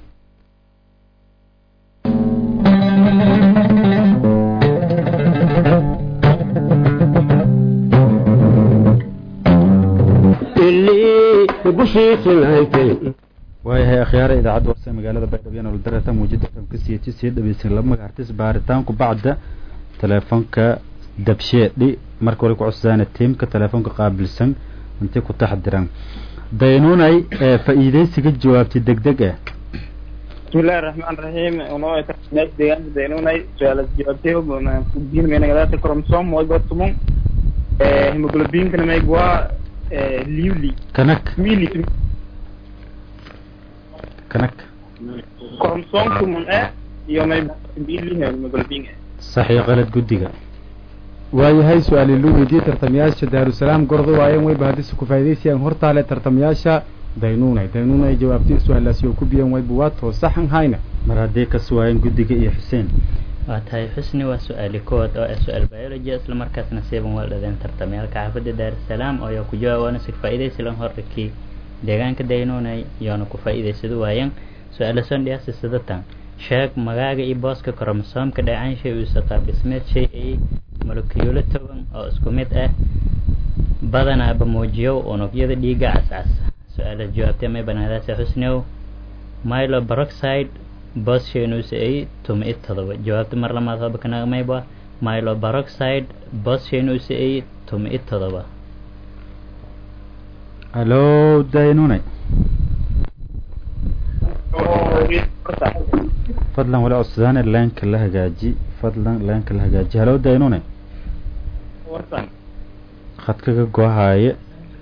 waayahay akhyaara idaacadda warse magaalada baydhabo nolodarata muujada famka siyati sii dhaweysan laba magacartis baaritaanku bacda teleefonka dabsheedhi marka wali ku cusbaana tiimka teleefonka qaabilsan intii ku taxdiran daynunay ee faa'iidaysiga jawaabtay degdeg ah bismillahi raxmaan raxiim unoo meesha deegaanka daynunay su-aalas jawaabtay biin menagadaata kromsom wayba tumon hemoglobinkana mayg waa liuli kanag mili kanag kromsom tumon e iyo may mili hemoglobin sax iyo qalad guddiga waayahay su-aali la weydiiyey tartamayaasha daarusalaam gordo waayeen wayba haddise ku faa'idaysayaan hortaale tartamayaasha daynuunay daynuunay jawaabtay su-aalaasi oo ku biyeen wayba waa too saxan hayna mar haddii ka suwaayeen guddiga iyo xuseen waa tahay xusni waa su-aali kowaad oo ah su-aal biology isla markaasna seeban waa dhadeen tartamayaalka xaafadda daarusalaam oo ayaa ku jawaabaana si faa'iidaysi lan horrikii deegaanka daynuunay yoona ku faa'iidaysado waayeen su-aala son dhiyaasi sidatan sheeg magaaga iyo booska koromosoomka dheecaan shay uuse qaab dhismeed shay ay molekiyuulo toban oo isku mid ah badanaaba muujiyo unugyada dhiigga cascas su-aalaas jawaabtay may banaadaase xusniow milo baroxide boos shaynuuse ay tuma i todoba jawaabta mar lamaad hooba kanagamayba milo baroxide boos shaynuuse ay tuma i todoba hallo daynunay fadlan wala codsadaan leenka la hagaaji fadlan leenka la hagaaji hallo daynunay khadkaga gohaaye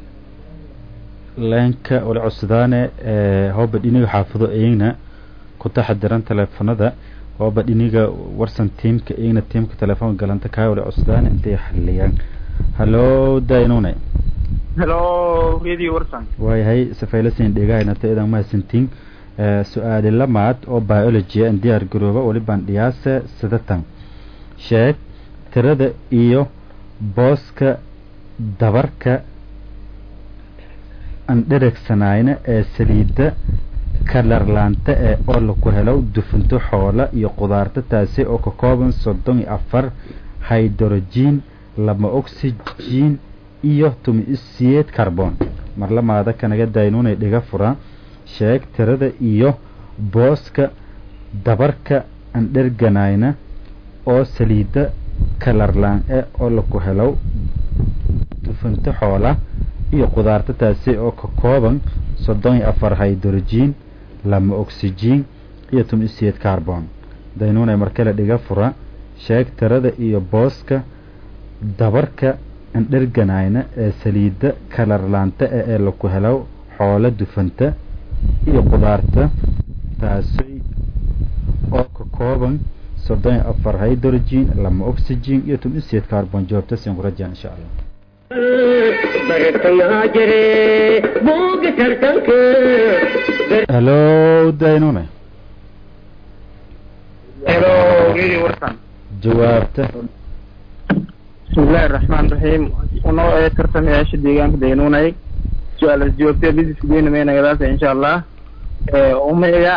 leenka wala codsadaane hooba dhiniga xaafado eyna ku taxadiran teleefonada hooba dhiniga warsan tiimka eyna tiimka telefoonka galanta kaa wala codsadaane intay xaliyaan hallo daynunay hello radio warsan waayahay safaylasin dhegahaynata idan mahadsantiin su-aali lamaad oo biology an diyaar garooba walibaan dhiyaase sidatan sheeg tirada iyo booska dabarka aan dheregsanayna ee saliidda kalarlaanta ee oo laku helo dufunto xoola iyo qudaarta taasi oo ka kooban soddon iyo afar hydrogen lama oxygen iyo tumisiyeed carbon mar lamaada kanaga daynunay dhiga fura sheeg tirada iyo booska dabarka aan dherganayna oo saliidda kalarlaan e oo laku helo dufunto xoola iyo qudaarta taasi oo ka kooban soddon iyo afar hydrogen lama oxygen iyo tumisiyeed carbon daynunay markale dhiga fura sheeg tirada iyo booska dabarka aan dherganayna ee saliidda kalarlaanta e ee laku helo xoola dufanta iyo qudaarta taasi oo ka kooban soddon iyo afar hydrogen lama oxygen iyo tumisiyeed carbon jawaabta sin ku rajaa insha allah bartayaa jire buuga tartanka halo daynune helo radio warsan jawaabta bismillahi raxmaan raxiim unoo ee tartamayaasha deegaanka daynuunay su-aalas jawaabtee bisiska deynamaynagadaasa insha allah umeyga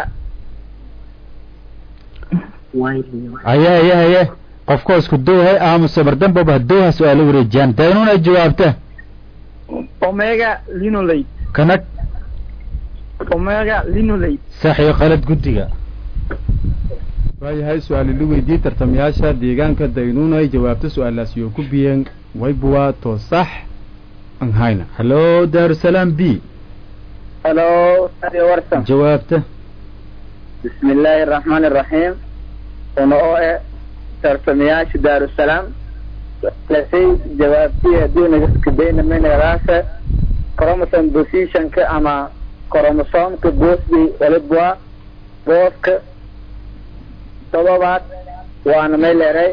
aye aye aye qofkoo isku dowhay aamuse mardamboba dowha su-aalo wareejiyaan daynune jawaabta omega linolate kanag omega linolate sax iyo qalad guddiga waayahay su-aali la weydiiyey tartamayaasha deegaanka daynuunay jawaabta su-aalaas yoo ku biyeen waybuwaa too sax an hayna halo daarusalaam b halo radio warsan jawaabta bismi illaahi araxmaani araxiim una oo e tartamayaasha daarusalaam lasay jawaabtii haddii nagaskadaynamaynagadaasa chromosome positionka ama chromosomka boosdi walibwa booska todobaad waana may leeray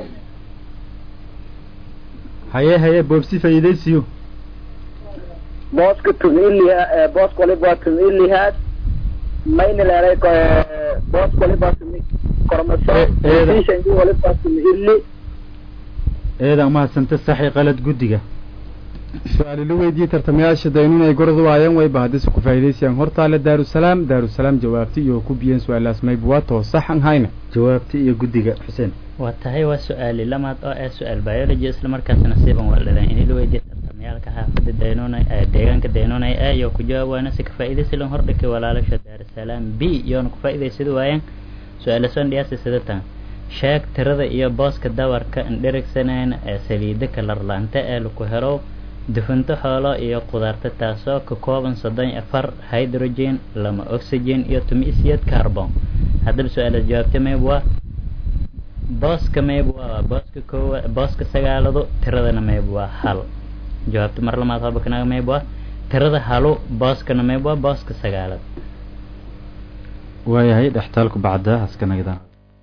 haye haye boobsi faa'iidaysiyo booska tumiliha booska walibwa tumilihaad mayna leeray booska walibwa tumi chromosome eeda. positionki walibwa tumili eedan umahadsanta sax iyo qalad guddiga su-aali la weydiiyey tartamayaasha daynuunay gordu waayeen wayba haddise ku faa'iidaysayaan hortaale daarusalaam daarusalaam jawaabta iyo ku biyeen su-aalaas maybuwaa too sax an hayna jawaabta iyo guddiga xuseen waa tahay waa su-aali lamaad oo ah su-aal biology isla markaasna siiban waa dhaleen in la weydiiyo tartamayaalka xaafadda daynunay ee deegaanka daynunay ee iyo ku jawaab waana si ka faa'iidaysi lan hordhigay walaalasha daarusalaam b iyoona ku faa'iidaysada waayeen su-aala soon dhiyaasi sidatan sheeg tirada iyo booska dawarka indherigsanayna ee saliida kalarlaanta ee laku helo dufanto xoolo iyo qudaarta taasoo ka kooban soddon iyo afar hydrogen lama oxygen iyo tumisiyad carbon haddaba su-aalaad jawaabta mayb waa booska mayb waa booska koowa booska sagaaladu tiradana mayb waa hal jawaabta mar lamaad habakanaga mayb waa tirada halu booskana mayb waa booska sagaalad waayahay dhextaalku bacda haska nagdaan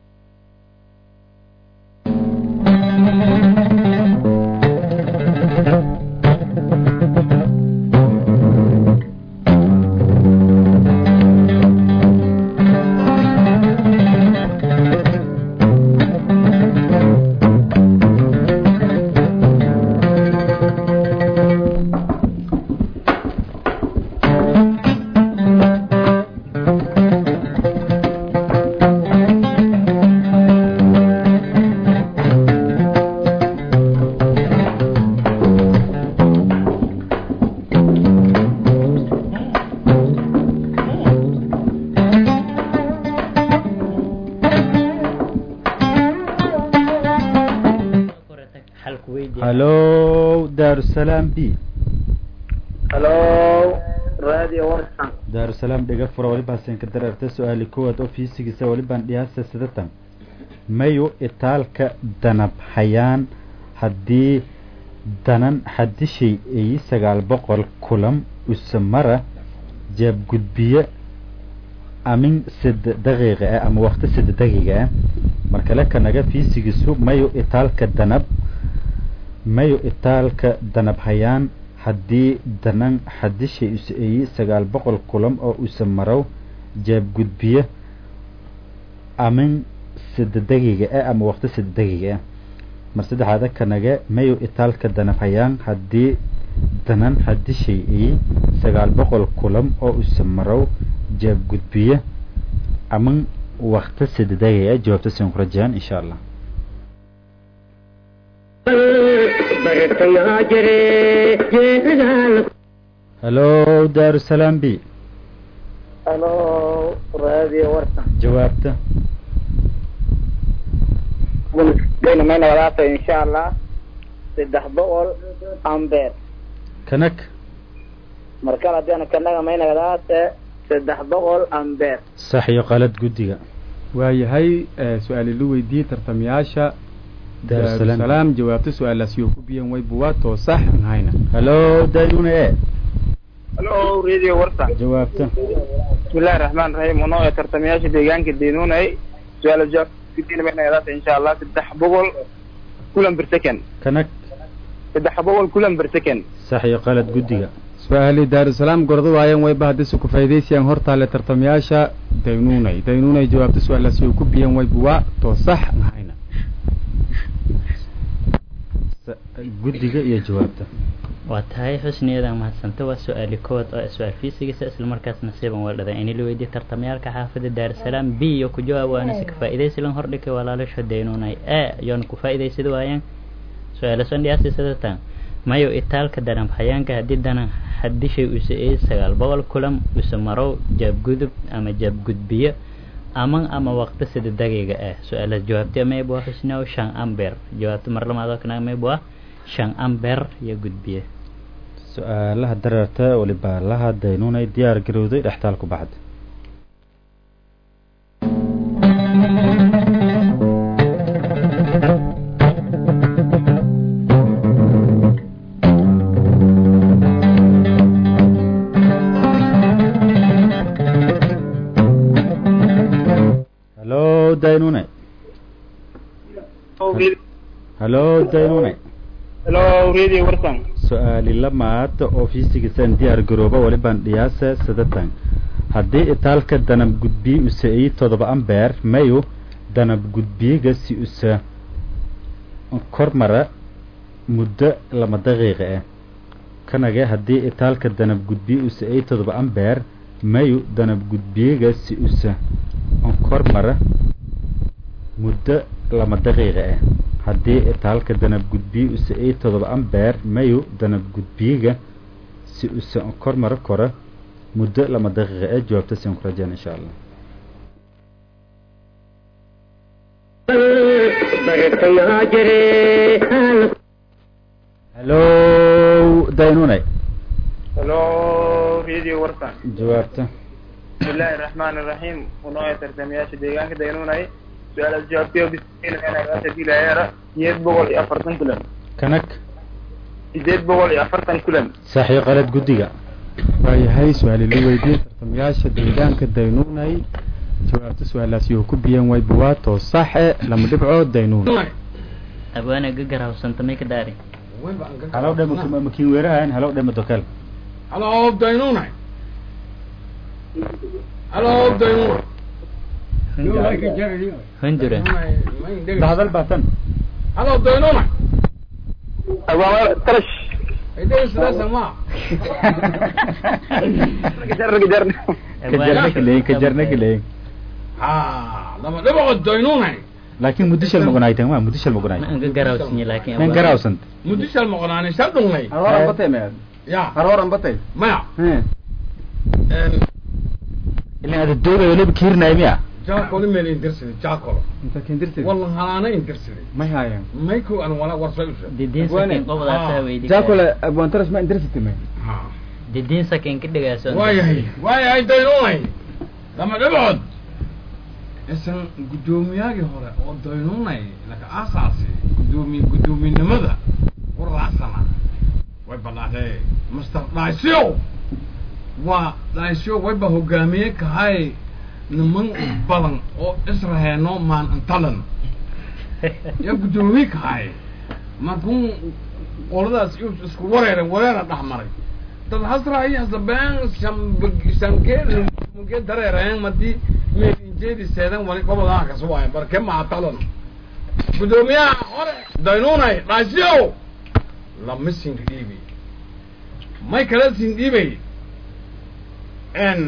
xalku weydiiya halo daarusalaam b halo radio warsan daarusalaam dhiga fura walibaasen ka dareerta su-aali koowaad oo fiisigiisa walibaan dhiyaasa sidatan mayu itaalka danab hayaan haddii danan xadishay eyi sagaal boqol kulam usamara jaabgudbiye amin sida daqiiqa ah ama waqti sida daqiiqa ah markale kanaga fiisigiisu mayu itaalka danab mayu itaalka danab hayaan haddii danan xadishay us eyi sagaal boqol kulam oo usa marow jaabgudbiye amin sida daqiiqa ah ama waqti sida daqiiqa ah mar saddexaada kanaga mayu itaalka danab hayaan haddii danan xadishay eyi sagaal boqol kulam oo usa marow jaabgudbiye amin waqti sida daqiiqa ah jawaabta siin ku rajayaan insha allah bartayaa jire jeedaal halo daarusalaam b halo radio warsan jawaabta daynamayna wadaata insha allah saddex boqol ambeer kanag markale haddiana kanaga mayna wadaata saddex boqol ambeer sax iyo qalad guddiga waayahay ee, su-aali la weydiiyey tartamayaasha daarusalaam daarusalaam jawaabta su-aalaas yoo ku biyeen waybuwaa too sax an hayna halo daynune e halo radio warsan jawaabta bismillahi raxmaan raxiim unoo ee tartamayaasha deegaanka daynuunay su-aala jawaab insha allah saddex boqol kulan bir second kanag saddex boqol kulan per second sax iyo qalad guddiga su-aali daarusalaam gordo waayeen wayba haddii su ku faa'iidaysayaan hortaale tartamayaasha daynuunay daynuunay jawaabta su-aalaasi oo ku biyan wayba waa too sax nahayna Sa- guddiga iyo jawaabta waa tahay xusniyadan mahadsanta waa su-aali kowaad oo su-aal fiisigisa isla markaasna siban waldhada ini la weydiye tartamayaalka xaafada daarusalaam b iyo ku jawaab waana si ka faa'iidaysilan hordhika walaalasho daynuunay e yoona ku faa'iidaysada waayaan su-aalason dhiyaasi sadatan mayo itaalka daran hayaanka haddii danan hadishay use ee sagaal boqol kulam use marow jaabgudub ama jaabgudbiyo aman ama waqti sida dagiga ah su-aalaas jawaabtee mayb waa xusniow shan amber jawaabta mar lamaad oo kana mayb waa shan amber iyo gudbiye su-aalaha dareerta waliba laha daynuunay diyaar garowday dhextaal ku baxda halo daynune halo daynune hello radio warsan su-aali lamaad oo fiisigisan diyaar garooba walibaan dhiyaasa sadatan haddii itaalka danab gudbiye use ii todoba ambeer mayu danab gudbiyiga si usa kormara muddo lama daqiiqa ah kanage haddii itaalka danab gudbiye use ii todoba ambeer mayu danab gudbiyiga si usa kormara muddo lama daqiiqa ah haddii itaalka danab gudbiye use ii todoba ambeer mayu danab gudbiyiga si usa kormara kora muddo lama daqiiqa ee jawaabta siin ku rajeen insha allah bartayaa jire halo daynune hello radio warsan jawaabta bismillahi raxmaani raxiim unooya tartamayaasha deegaanka daynuunay su-aalaas jawaabtay bismillahi dilayeera sideed boqol iyo afartan kulan kanag sideed boqol iyo afartan kulan sax iyo qalad guddiga waayahay su-aali la weydiiyey tartamayaasha deegaanka daynuunay jawaabta su-aalaasi oo ku biyan wayba waa too saxe lama dhibcood daynuun abwaana gagarhawsanta may ka daari halow dhe makiin weerahan halow dhe madokel Hello, Dainuna. Hello, Dainuna. hundura bahadal baatan Hello, Dainuna. abaaba tarash Idee sida sama. jarna jarna kajarna kaleyin kajarna kaleyin Ha, lama dhibo Dainuna. laakiin muddishal magunaytan waa muddishal magunay ma anga garawsanya laakiin nen garawsant Mudishal maqnaani sadungnay. haroran batay meed Ya, haroran batay maya. Hee. En ilaa ada doogayo laba kiirnay miya jaakolo meel intirsidi jaakolo. inta kendirtay Wallan halaana intirsidi. may haayeen Mayku an wala warsa usha. didiin Abwaane. sakin qobdaasaa weydi jaakole abwaantarash ma indirsitay may Ha. didiin sakin ka dhigaaso waayahay waayahay daynunay lama dhibcood isan guddoomiyaagii hore oo daynunay laka aasaasi guddoomi guddoominimada u raacsana way badhaatee master dhaysyo waa dhaysyo wayba hogaamiye kahay niman badan oo israheeno maan antalan ya guddoomiye kahay markuu qoladaas is- isku wareeren wareera dhex maray dad hasra iyo hasabeen shanke dareereen madii meelinjeedi seedan wali gobodaa kasuwaay barke maatalan guddoomiyaha hore daynunay dhaasyow lama sin dhiibi may kala sin dhiibay n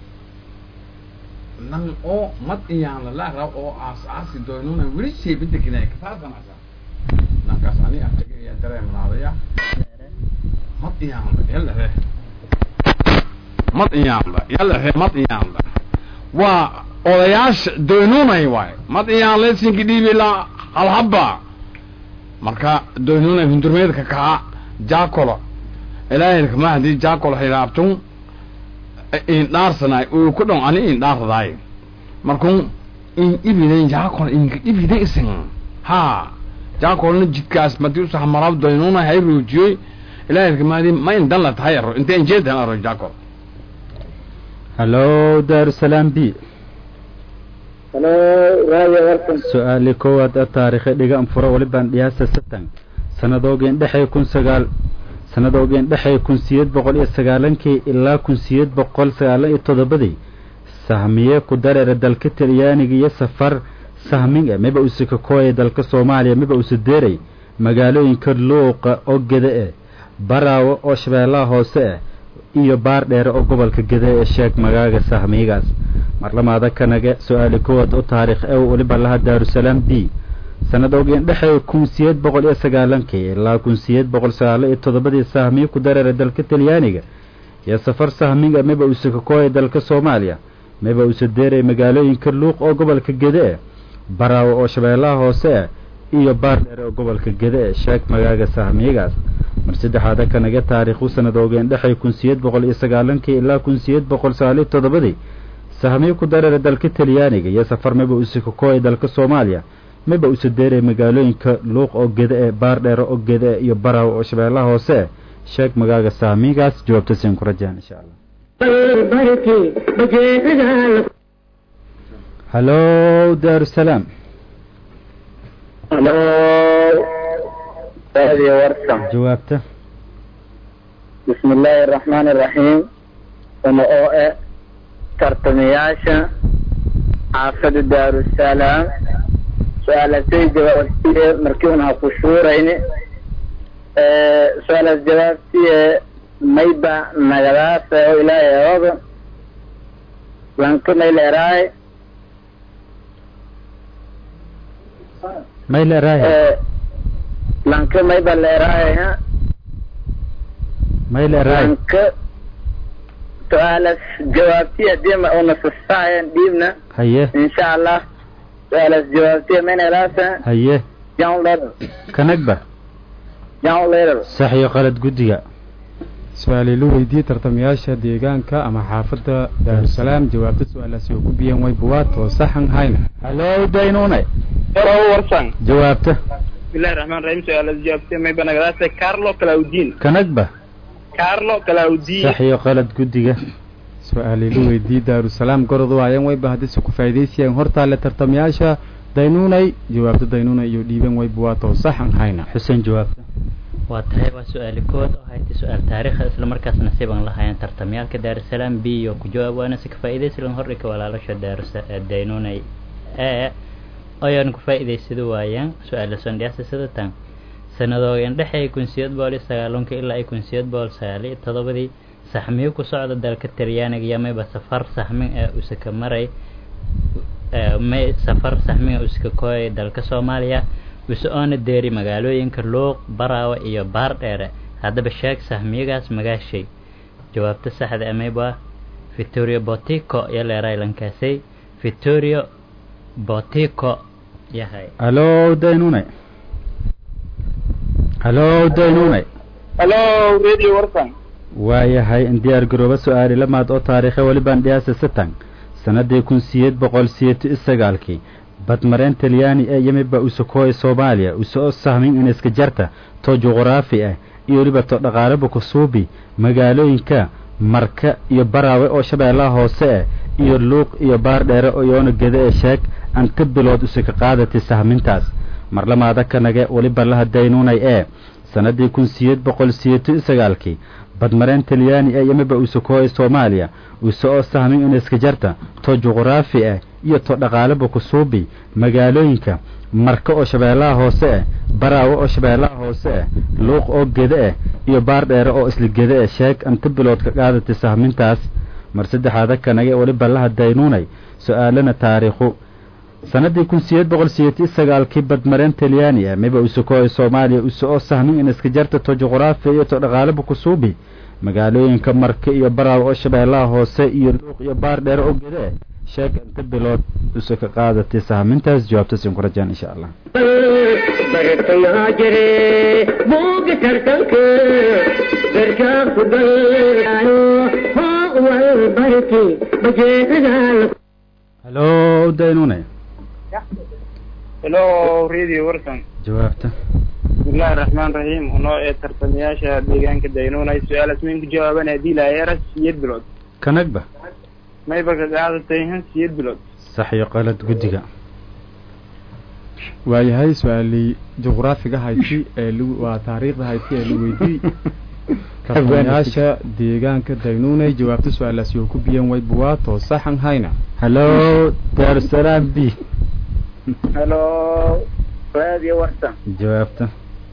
nan oo mad iyaan lalaara oo aas aasi daynunay weli sheebidekinay kasaasanasa nankaas ani artaga iyo dareemnaadaya mad iyaanba yalahe mad iyaanba yalahe mad iyaanba waa odayaasha doynunay waay mad iyaan lesinki dhiibi la halhaba marka doynunay hundurmeedka kaa jaakolo ilaahilka ma hadii jaakolo hilaabtun in dhaarsanay uu ku dhon ani in dhaardaay markun in ibiden jaakolo inka ibide isin ha jaakolna jidkaas madii usaxmarab doynunay hay ruujiyey ilaahilka ma hadii ma in dan la tahay aro inte injeedan aro jaakol halo daarusalaam b halo radio warsan su-aali koowaad ee taariikhi dhiga anfuro walibaan dhiyaasa satan sannadoogeen dhexey kun sagaal sannadoogeen dhexey kun siyeed boqol iyo sagaalankii ilaa kun siyeed boqol sagaalan iyo toddobadii sahmiye ku dareera dalka talyaaniga iyo safar sahmin e miba use kakooya dalka soomaaliya miba use deeray magaalooyinka luuqa oo gede e baraawo oo shabeellaha hoose ah iyo baar dheere oo gobolka gede ee sheeg magaaga sahmiigaas marlamaada kanage su-aali kowaad oo taariikh ew weliba laha daarusalaam b sannadoogeen dhexey kun siyeed boqol iyo sagaalankii ilaa kun siyeed boqol sagaalo iyo toddobadii sahmiye ku dareera dalka talyaaniga iyo safar sahminga miba use kakooya dalka soomaaliya miba use deeray magaalooyinka luuq oo gobolka gede e baraawo oo shabeellaha hoose ah iyo baar dheere oo gobolka gede e sheeg magaaga sahmiigaas mar saddexaada kanaga taariikhu sannadoogeen dhexey kun siyeed boqol iyo sagaalankii ilaa kun siyeed boqol sagaaliyo toddobadii sahmiye ku dareera dalka talyaaniga iyo safar miba use kakooya dalka soomaaliya miba use deeray magaalooyinka luuq oo gede e baar dheere oo gede e iyo baraawo oo shabeellaha hoose ah sheeg magaaga sahmiigaas jawaabta siin ku rajaan insha allah hallo daarusalaam halo radio warsan jawaabta bismi illaahi araxmaani araxiim uma oo e tartamayaasha xaafada daarusalaam su-aalasay jawaabtiye markii un ha ku shuurayni su-aalaas jawaabtiye mayba nagadaasa oo ilaahay ooga lanka mayleeraay may leeraahe lanka mayba leeraay ha may leeraahe lanka su-aalas jawaabtiye hadii ma una sastaayan dhiibna haye insha allah su-aalas jawaabtiye maynelaasa haye john letter kanagba john letter sax iyo qalad guddiga su-aalay la weydiiyey tartamayaasha deegaanka ama xaafadda daarusalaam jawaabta su-aalaasi oo ku biyeen way buwaatoo saxan hayna hallo daynune Hello, warsan. jawaabta Bismillahir Rahmanir Rahim. Su'aalaas jawaabtay may banagadaasay Carlo Claudine. kanagba Carlo Claudine. sax iyo qalad guddiga su-aalay la weydiiyey daarusalaam gorod waayeen wayba haddise ku faa'iidaysayeen hortaale tartamayaasha daynuunay jawaabta daynuunay iyo dhiibeen way buwaatoo saxan hayna xuseen jawaabta waa tahay waa su-aali kood oo haytay su-aal taariikha isla markaas nasiiban lahaayeen tartamyaalka daarusalaam b iyo ku jawaab waana si ka faa'iidaysilan hordhika walaalasha daarusa daynunay e ayaan ku faa'iidaysada waayaan su-aala sondhiyaasa sida tan sanadoogan dhexey kun siyeed boqol iyo sagaalonka ilaa ay kun siyeed boqol sagaal iyo toddobadii saxmiyo ku socda dalka talyaaniga iyo mayba safar saxmin ee usaka maray may safar saxmin ee usaka kooyay dalka soomaaliya use oona deeri magaalooyinka luuq baraawe iyo baar dheere haddaba sheeg sahmiyagaas magaashay jawaabta saxda amayba victoria botico iyo leeray lankaasay victoria botico yahay hallo daynune hallo daynune Hello, Radio Warsan. waayahay in diyaar garooba su-aali lamaad oo taariikhe welibaan dhiyaasa satan sannaddii kun siyeed boqol siyeeto iyo sagaalkii badmareen talyaani ee yimiba usakooya soomaaliya usoo sahmin in iska jarta to juquraafi ah iyo weliba to dhaqaalaba kusuubi magaalooyinka marka iyo baraawe oo shabeellaha hoose ah iyo luuq iyo baar dheere oo yoona gede ee sheeg anta bilood usaka qaadatay sahmintaas marlamaada kanage weliba laha daynuunay ee sannaddii kun siyeed boqol siyeeto iyo sagaalkii badmareen talyaani ee yimiba usakooya soomaaliya use oo sahmin in iska jarta to juquraafi ah iyo to dhaqaalaba kusuubi magaalooyinka marka oo shabeellaha hoose ah baraawe oo shabeellaha hoose ah luuq oo gede ah iyo baar dheere oo isla gede ah sheeg anta bilood ka qaadatay sahmintaas mar saddexaada kanage weliba laha daynuunay su-aalana taariikhu sannaddii kun siyeed boqol siyeed iyo sagaalkii badmareen talyaani ah miba usakooya soomaaliya use oo sahmin in iska jarta to juquraafi iyo to dhaqaalaba kusuubi magaalooyinka marka iyo baraawe oo shabeellaha hoose iyo luuq iyo baar dheere oo gede ah sheeg inta bilood use ka qaadatay sahmintaas jawaabta siin ku rajaan insha allah bartayaa jire buuga tartanka garkaa ku dayaayo hoo wal barki bajeedadaa hallo daynune Hello, Radio Warsan. jawaabta Bismillahir Rahmanir Rahim. Unoo ee tartamayaasha deegaanka Daynunay su'aalaas min ku jawaaban hadii la yara siyad bilood. kanagba Mayba ka qaadatay han siyad bilood. sax iyo qalad guddiga waayahay su-aalii juqraafiga hayti ee lagu- waa taariikhda hayti ee la weydiiyey tartamayaasha deegaanka daynuunay jawaabta su-aalaasi oo ku biyan way buwaato saxan hayna hallo daarusalaam b halo radio warsan jawaabta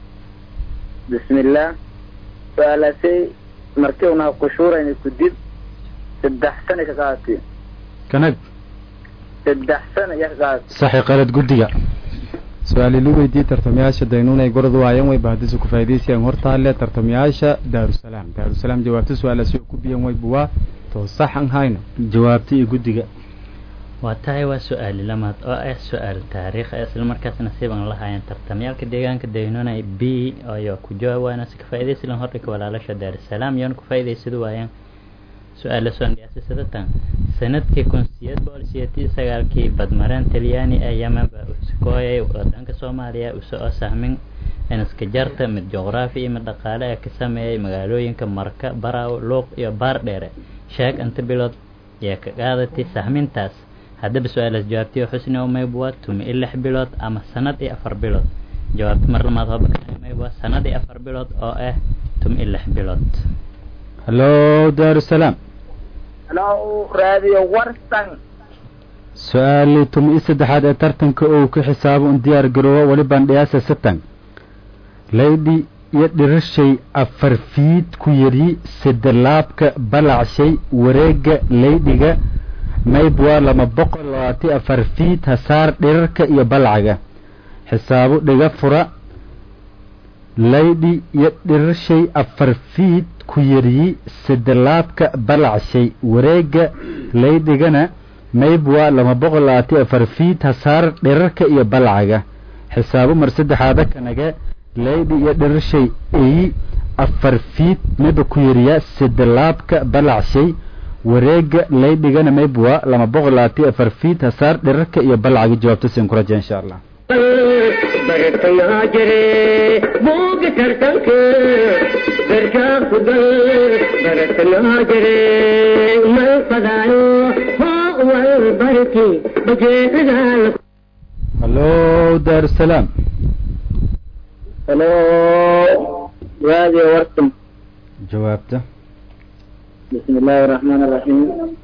bismillah su-aalaasay markii unaa kushuurayna kudib saddex sana ka qaatay kanag saddex sana iya ka qaatay saxi qalad guddiga su-aali la weydiiyey tartamayaasha daynuunay gorod waayan way bahdisa ku faa'idaysayaan hortaale tartamayaasha daarusalaam daarusalaam jawaabta su-aalaasi oo ku biyan way buwaato saxan hayna jawaabta iyo guddiga waa tahay waa su-aali lamaad oo ah su-aal taariikh ah isla markaasna siban lahaayeen tartamyaalka deegaanka daynona b ayaa ku jawaab waana si ka faa'iidaysilan hordhika walaalasha daarusalaam yoona ku faa'iidaysada waayaan su-aala soo dhiyaasisadatan sanadkii kun sideed boqol sideetii sagaalkii badmareen talyaani ee yemen baa uskooyay wadanka soomaaliya uso oo sahmin inaska jarta mid juqraafi iyo mid dhaqaale ee ka sameeyay magaalooyinka marka baraaw luuq iyo baar dheere sheeg inta bilood ee ka qaadatay sahmintaas haddaba su-aalaas jawaabtiyo xusni oo maybwa tumi i lix bilood ama sanad iyo afar bilood jawaabta mar lamaad hoba maybwa sanad iyo afar bilood oo ah tumi i lix bilood hallo daarusalaam halo radio warsan su-aali tumi i saddexaad ee tartanka oo ku xisaabo un diyaar garoobo weli bandhiyaasa satan laydhi iyo dhirishay afar fiid ku yidhi sidalaabka balacshay wareegga laydhiga maybwa lama boqol labaati afar fiid hasaar dhirarka iyo balcaga xisaabo dhiga fura laydhi iyo dhirishay afar fiid ku yidhi sidalaabka balacshay wareegga laydhigana maybwa lama boqol labaati afar fiid hasaar dhirarka iyo balcaga xisaabo mar saddexaada kanaga laydhi iyo dhirishay eyi afar fiid mayba ku yiriya sidalaabka balacshay wareega laydhigana maybwa lama boqol labaati afar fiid hasaar dhirarka iyo balcaga jawaabta siin ku raja insha allah bartayaa jire buuga tartanka garkaa ku gal bartayaa jire mal fadaayo hoo wal barki bajeecadaa hallo daarusalaam halo radio warsan jawaabta bismi illaahi raxmaan raxiim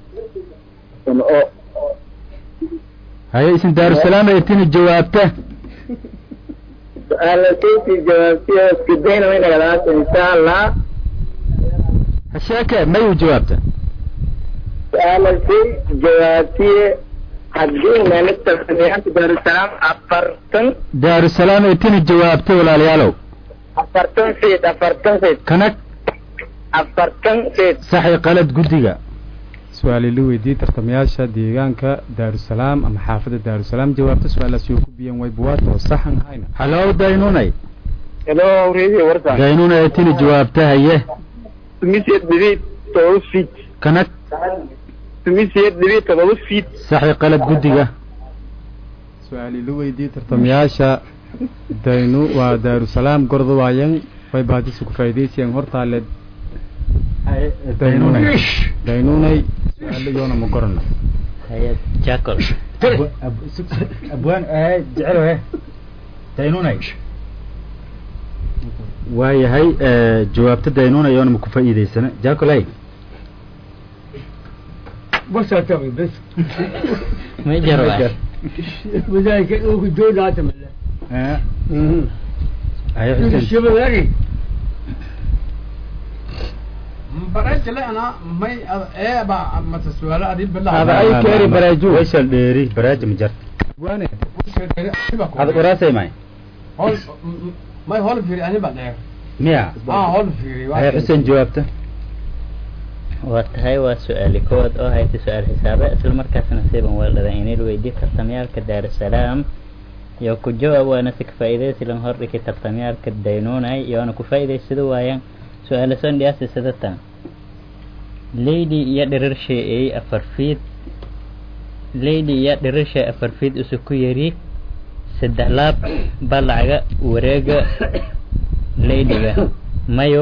un o haye isin daarusalaam aytini jawaabta su-aalasayti jawaabtiyo isku dayna way nagadaasa insha allah hasheeke mayu jawaabta su-aalasay jawaabtiye haddii meelista samiyaanta daarusalaam afartan daarusalaam aytini jawaabta walaalayaalow afartan feet afartan feet kanag afartan feet saxi qalad guddiga su-aali la weydiiyey tartamayaasha deegaanka daarusalaam ama xaafadda daarusalaam jawaabta su-aalaasi oo ku biyan way buwaato saxan hayna hallo daynunay hello radio warsan daynunay aytini jawaabta haye tumisiyad dhibiid todoba feet kanag tumisiyad dhibiid todoba feet saxi qalad guddiga su-aali la weydiiyey tartamayaasha daynu waa daarusalaam gordo waayan way bahdisa ku faa'idaysayaan hortaale daynunay daynunay su-aalo iyoona ma gorana hay jacol abwaan jecel he daynunay waayahay jawaabta daynunay oona ma ku faa'iidaysana jacolay بس أتمي بس ma jaro waay وذلك أوك دون أتمي haye أنت xuseen الشباب هذي barajale ana may eeba mata su'aalo adii bilaha Ada ay keeri baraaju wayshal dheeri baraaji ma jarta waane ada qoraasay may hol may hol fiiri ani ba dheer miya ah hol fiiri haye xuseen jawaabta waa tahay waa su-aali koowaad oo hayta su-aal xisaabe isla markaasna siban weeldhadan inay weydiye tartamyaalka daarusalaam iyo ku jawaab waana si ka faa'iidaysilan hordhiki tartamyaalka daynunay iyoona ku faa'iidaysada waayaan su-aala son dhiyaasi sidatan lady iyo dhirirshay ay afar fiid lady iyo dhirirshay afar fiid isu ku yari saddex laab balacaga wareega ladyga mayo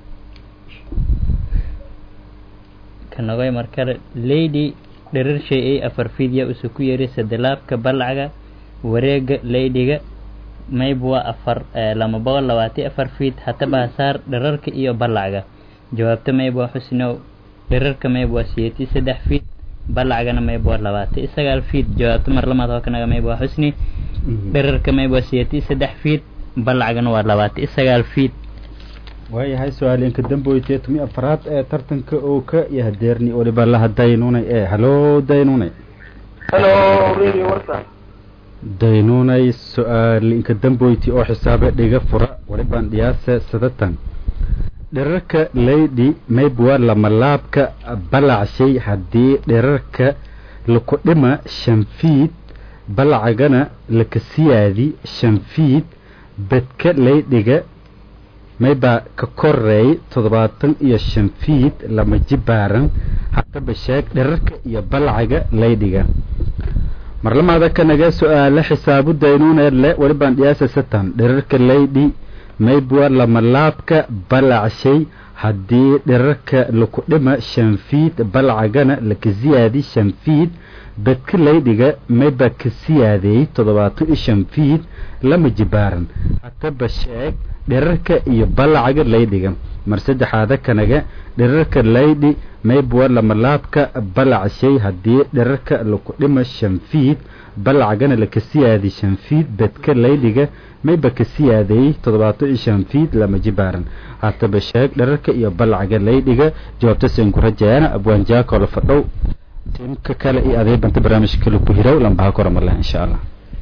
kanogoy markale lady dhirirshay ay afar fiid ya isu ku yari saddex laabka balacaga wareega laydhiga mayb waa afar lama boqol labaatan afar feet hataba hasaar dherarka iyo balacga jawaabta mayb waa xusnow dherarka mayb waa siyeeti saddex feet balacgana mayb waa labaatan sagaal feet jawaabta mar lamaad oo kanaga mayb waa xusni dherarka mayb waa siyeeti saddex feet balacgana waa labaatan sagaal feet waayahay su-aalinka damboytee tumi afraad ee tartanka oo ka iyo hadeerni waliba laha daynunay ee halo daynunay halo radio warsan daynunay su-aalinka damboyti oo xisaabe dhiga fura walibaan dhiyaase sadatan dherarka leydi mayb waa lamalaabka balacshay haddii dherarka laku dhima shan fiid balacagana lakasiyaadi shan fiid bedka leydhiga maybaa ka koreey toddobaatan iyo shan fiid lama jibaaran haddaba sheeg dherarka iyo balcaga laydhiga marlamaada kanaga su-aale xisaabu daynuuneedle walibaan dhiyaasa satan dherarka laydhi maybwa lamalaabka balacshay haddii dherarka laku dhima shan fiid balcagana laka siyaadi shan fiid bedka laydhiga mayba ka siyaadeey toddobaatan iyo shan fiid lama jibaaran haddaba sheeg dherarka iyo balacaga laydhiga mar saddexaada kanaga dherarka laydhi maybwa lamalaabka balacshay haddii dherarka laku dhima shan fiid balacagana laka siyaadi shan fiid bedka laydhiga mayba ka siyaadeeyey toddobaatan iyo shan fiid lama jibaaran haataba sheeg dherarka iyo balacaga laydhiga jawaabta seen ku rajayaana abwaanjaakoola fadhow tiimka kale iyo adeebanta barnaamijka kale ku hirow lambaha koramarleh insha allah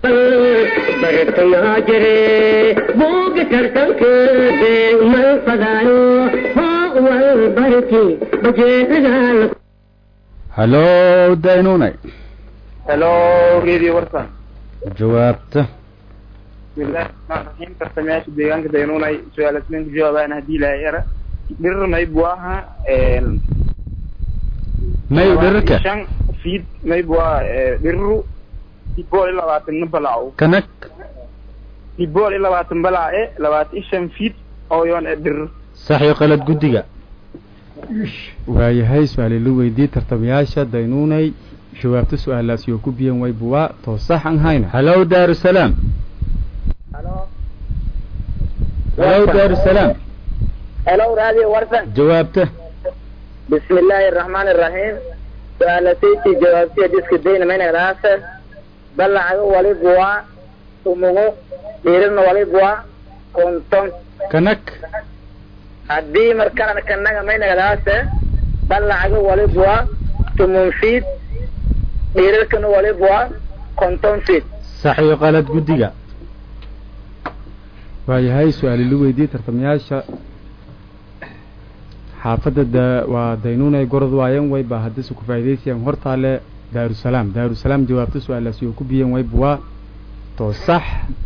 bartayaa jire buuga tartanka beegmal fadaayo hoo wal barti bajeedadaa halo daynunay halo radio warsan jawaabta bismillahi rahmaan rahiim tartamayaasha deegaanka daynunay su-aalasmeynka jawaabaan haddii ilaahay era dhirir mayb waaha may dherarka shan fiid mayb waa dhiriru bool iyo labaatan balaco kanag bool iyo labaatan balace labaatan iyo shan fiid oo yoon e dhirir sax iyo qalad guddiga waayahay su-aali la weydii tartamayaasha daynuunay jawaabta su-aalaas yoo ku biyan way buwaa too sax aan hayna halo daarusalaam halo daarusalaam helo radio warsan jawaabta bismi illaahi araxmaani araxiim su-aalasaytii jawaabtiya diska dayna maynagdaase balacaga waliba waa umugu dhiirina waliba waa konton kanag haddii markalana kanaga maynagdaase balacaga waliba waa tumun fiid dhiirarkana waliba waa konton fiid sax iyo qalad guddiga waayahay su-aali la weydii tartamayaasha xaafadda da waa daynuunay gorod waayan way baa haddase ku faa'idaysayaan hortaale daarusalaam daarusalaam jawaabta su-aalaasi oo ku biyan way buwaa too sax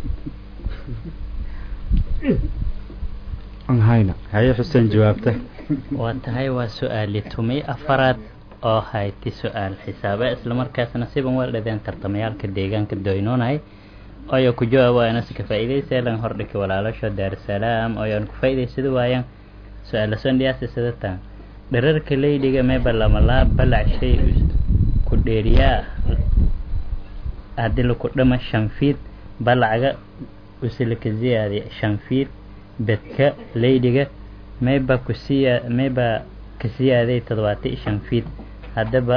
aan hayna haye xuseen jawaabta waa tahay waa su-aali tumay afaraad oo hayti su-aal xisaabe islamarkaasna siban waa dhadeen tartamayaalka deegaanka doynoonay oyo ku jawaab si ka faa'iidaysa lan hordhiki walaalasho daarusalaam oyoan ku faa'iidaysada waayaan su-aala sondhiyaasi sidatan dherarka leydhiga meeba lamalaa balac shay ku dheeriyaa haddii laku dhama shan fiid balacga usilaka ziyaadi shan fiid bedka leydhiga mayba kusiya mayba kasiyaaday toddobaata iyo shan fiid haddaba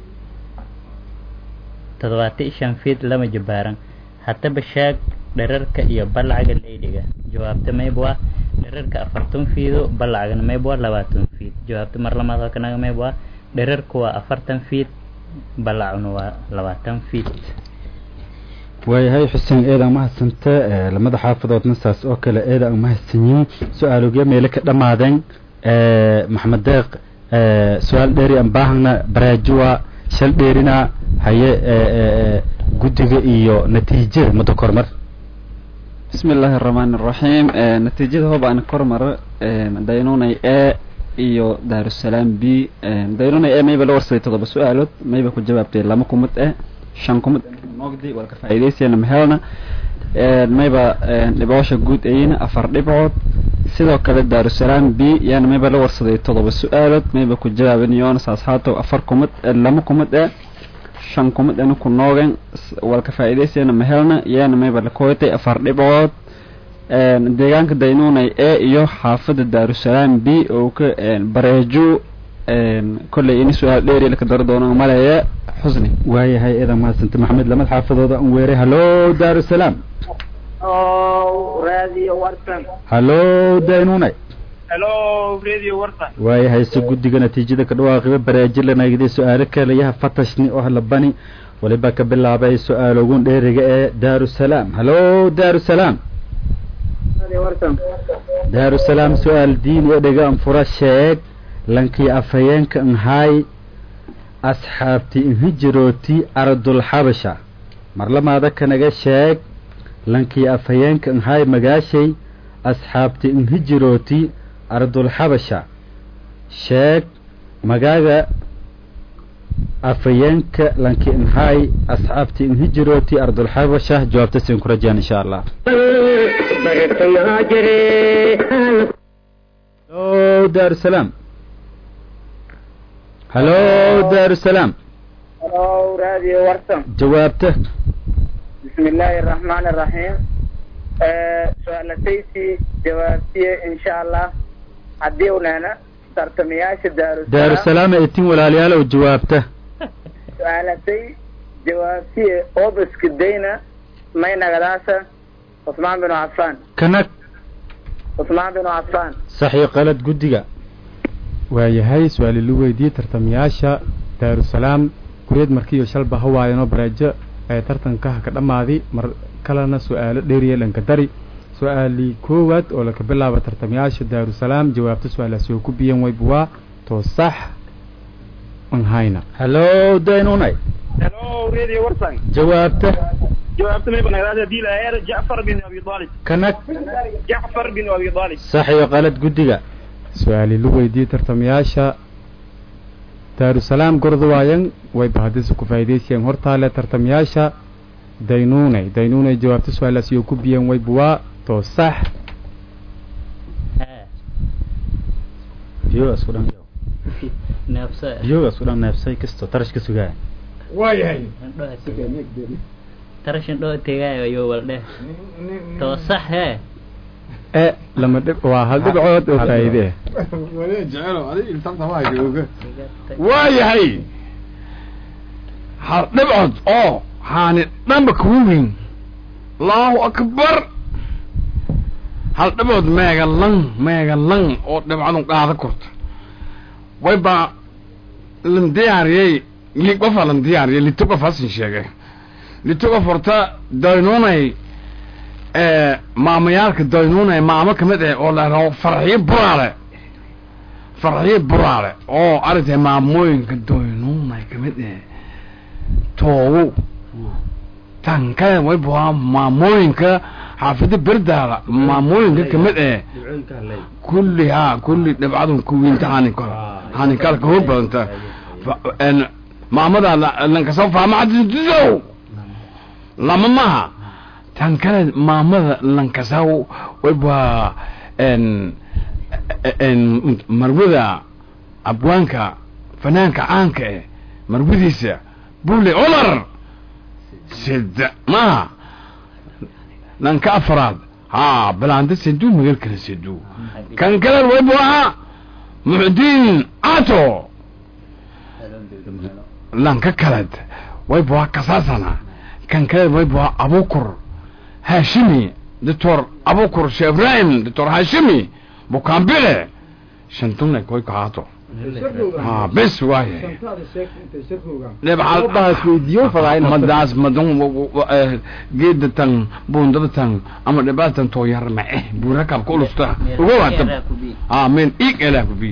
toddobaata iyo shan fiid lama jabaaran haddaba shaag dherarka iyo balacga leydhiga jawaabta mayba waa dherarka afartan fiido balacgana mayba waa labaatan fiid jawaabta mar lamaad oo kanaga mayba waa dherarka waa afartan fiid balacuna waa labaatan fiid waayahay xuseen eedaan mahadsanta lamada xaafadoodna saas oo kale eedaan mahadsanyiin su-aalogya meele ka dhammaadeen maxamed deeq su-aal dheeri aan baahana baraajuwa shal dheerina haye guddiga iyo natiijada muddo kormar bismi illaahi araxmaani araxiim natiijada hoob aan kormaro daynunay e iyo daarusalaam b daynunay e mayba la warsaday toddoba su-aalood mayba ku jawaabtay lama kumid eh shan kumid mogdi waa ka faa'iidaysayana mahelna mayba dhiboosha guud ayina afar dhibcood sidoo kale daarusalaam b yaana mayba la warsaday toddoba su-aalood mayba ku jawaaban yoona saas haatow afar kumid lama kumid eh shan kumid anu ku noogen walka faa'iidaysayna ma helna yeena mayba la koytay afar dhibcood deegaanka daynuunay e iyo xaafadda daarusalaam b oo ka bareejo kolley ini su-aal dheeri laka daro doono maleeye xusni waayahay eedan mahadsanta maxamed lamad xaafadooda an weeray hallo daarusalaam radio warsan hallo daynunay hello radio warsan waayahay se guddiga natiijada ka dhawaaqiba bareejo lanagday su-aalo kalayaha fatashni oo labani waliba ka bilaabay su-aalogun dheeriga ee daarusalaam hallo daarusalaam daarusalaam su-aal diin ee dhega anfura sheeg lankii afhayeenka nhaay asxaabti inhijirooti ardulxabasha marlamaada kanaga sheeg lankii afhayeenka nhaay magaashay asxaabti inhijirooti ardulxabasha sheeg magaaga afhayeenka lankii nhaay asxaabti inhijirooti ardulxabasha jawaabta siin ku rajaan insha allah hallo daarusalaam hallo daarusalaam hello radio warsan jawaabta بسم الله الرحمن الرحيم su-aalataysi jawaabtiye insha allah haddii unaana tartamayaasha daarusalaam daarusalaam etin walaalayaal oo jawaabta su-aalatay jawaabtiye obiska dayna may nagadaasa cusmaan binu cafaan kanag cusmaan binu cafaan saxii qalad guddiga waayahay su-aali lu weydiiyey tartamayaasha daarusalaam kureed markiiyo shalba hawaayanoo bareejo ee tartankaha ka dhammaaday mar kalena su-aalo dheeriya dhanka dari su-aalii koowaad oo laka bilaaba tartamayaasha daarusalaam jawaabta su-aalaasi oo ku biyan waybuwaa too sax an hayna hallo daynunay hello radio warsan jawaabta jawaabta mayba nagadaasa diilaheer jacfar bin abi talib kanag jacfar bin abi talib saxiyo qalad guddiga su-aali lu weydiiyey tartamayaasha daarusalaam gordawaayan wayba haddise ku faa'idaysayeen hortaale tartamayaasha daynuunay daynuunay jawaabta su-aalaasi oo ku biyan waybuwaa too sax biyogaas ku dhan neefsa biyogaas ku dhan neefsay kasto tarash ka sugaaya waayahay tarashan dhoo tegaayo ayuu waldhe too sax hee e lama dhib waa hal dhibcood oo faa'iide ah wale jecelo adig iltanta waa jooga waayahay hal dhibcood oo haani dhanba kugu weyn allahu akbar hal dhibcood meega lan meega lan oo dhibcadun qaada korta way baa lan diyaariyey li qofa lan diyaariyey lito qof hasin sheegay lito qof horta daynunay maamayaalka daynunay maamo kamid ah oo la rabo farxiyo buraale farxiyo buraale oo aragtay maamooyinka daynunay kamid ah toogo tankada way buhaa maamooyinka xaafida berdaala maamooyinka kamid ah kulli ha kulli dhibcadun kuwiinta haninka haninkalka hor badanta maamada lankasoo faama xadiisow lama maha tan kale maamada lankasaw wayba marwada abwaanka fanaanka caanka eh marwadiisa bule cumar sida maha lanka afraad ha balanda sedu magal kale sedu kan kale waybu ahaa muxdiin ato lanka kaled waybu ahaa kasaasana kan kale waybu ahaa abukur hashimi doctor abukur sheh ibrahim doctor hashimi bukambile shantuna koy kahaato ha bes waaye madaas madan geeda tan bundada tan ama dhibaatan too yar ma eh buurakabka ulusta uga waata ha men ig elaa kubi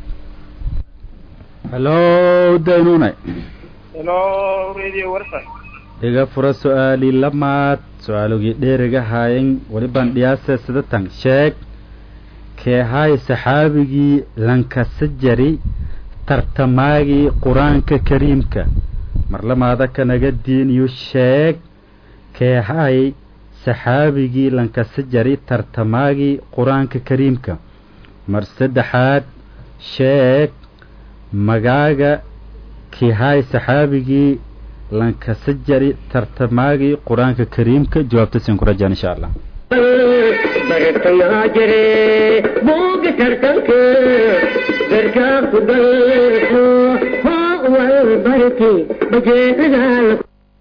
hallo daynunay hello radio warsan iga fura su-aali lamaad su-aalogii dheeriga haayan welibaan dhiyaasa sidatan sheeg keehaay saxaabigii lankasajari tartamaagii qur-aanka kariimka marlamaada kanaga diiniyo sheeg keehaay saxaabigii lankasajari tartamaagii qur-aanka kariimka mar saddexaad sheeg magaaga keehaay saxaabigii lankasa jari tartamaagii qur-aanka kariimka jawaabta siin ku rajaan insha allah bartayaa jire buuga tartanka garkaa ku galso hoo wal barti bajeedadaa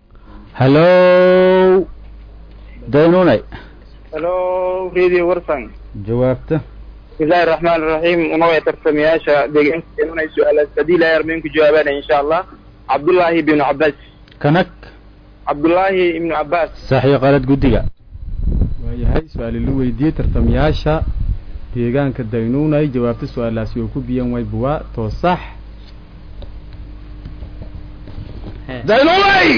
hallow daynunay hello radio warsan jawaabta bismillahi raxmaan iraxiim unaway tartamayaasha deegaanka inunay su-aalaas haddii ilaahay armeen ku jawaabaanaya insha allah cabdullaahi ibnu cabbaas kanag cabdullaahi ibnu cabbaas saxiyo qalad guddiga waayahay su-aali la weydiiyey tartamayaasha deegaanka daynuunay jawaabta su-aalaasi oo ku biyan way buwaa too sax daynunay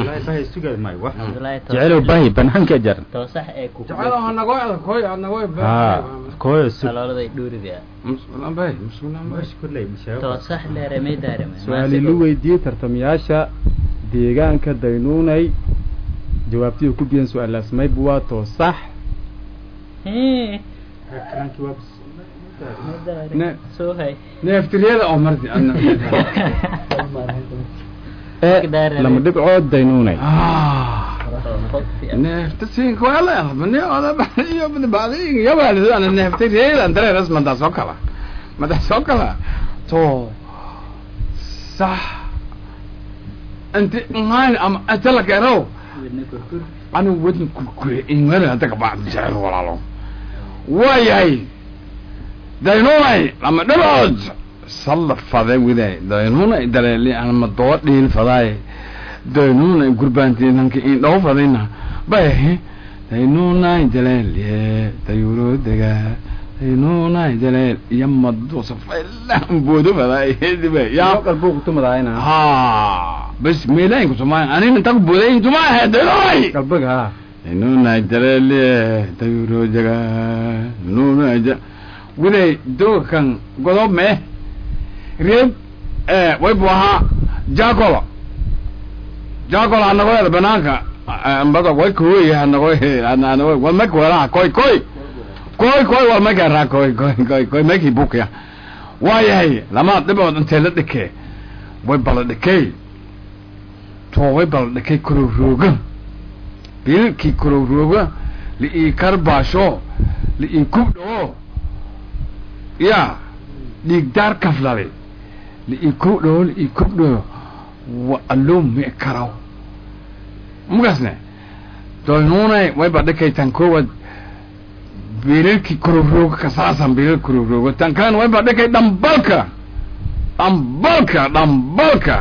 jecelow bahi banaanka jar toosax ee ku jacayl hanagoo ada koy hanagoo haa kooyo su talooladay dhuuriga musqulan bay musqulan bay toosax leeremay daaremay su-aali la weydiiyey tartamayaasha deegaanka daynuunay jawaabtii oo ku biyan su-aalaas may buwaa too sax Ne- soo hay neeftiriyada oo marti adna ee lama dhibcood daynuunay neefta siinka waa la bani oda iyo badi yabaalido ana neeftiriyada dareeras madaa soo kala madaa soo kala to sax anti ngayn ama atala kero anu wadin kurkure ingwere adaga bacd jecel walaalo waayahay daynunay lama dhibood salla fade widay daynunay daleeli anama doo dhiil fadaay daynunay gurbaantiinanka in dhaw fadayna bay daynunay daleeliye dayuroodega daynunay daleel iyo maduusa faylaan boodo fadaay dibe yaa qalbuuq tumadaayna ha bas meelayn ku tumaa anina inta ku booday tumaa daynunay qalbiga ha daynunay daleeliye dayuroodega daynunay ja widay dogan godob me reeb way bu ahaa jacolo jacolo hanagoyada banaanka ambada way kooy hanago hanago wal mek wala koy koy koy koy wal mek ra koy koy koy koy meki bukya waayahay lama dhibood intee la dhikee way bala dhikey to way bala dhikey kororooga bilkii kororooga liii karbaasho liii kubdhoo ya dhiigdaar kaflale liii kubdhoo liii kubdhoo wa allow mi karaw mugasne doynunay way badhikay tan kowad bilalki kororooga kasaasan bilal kororooga tan kan way badhikay dhambalka dhambalka dhambalka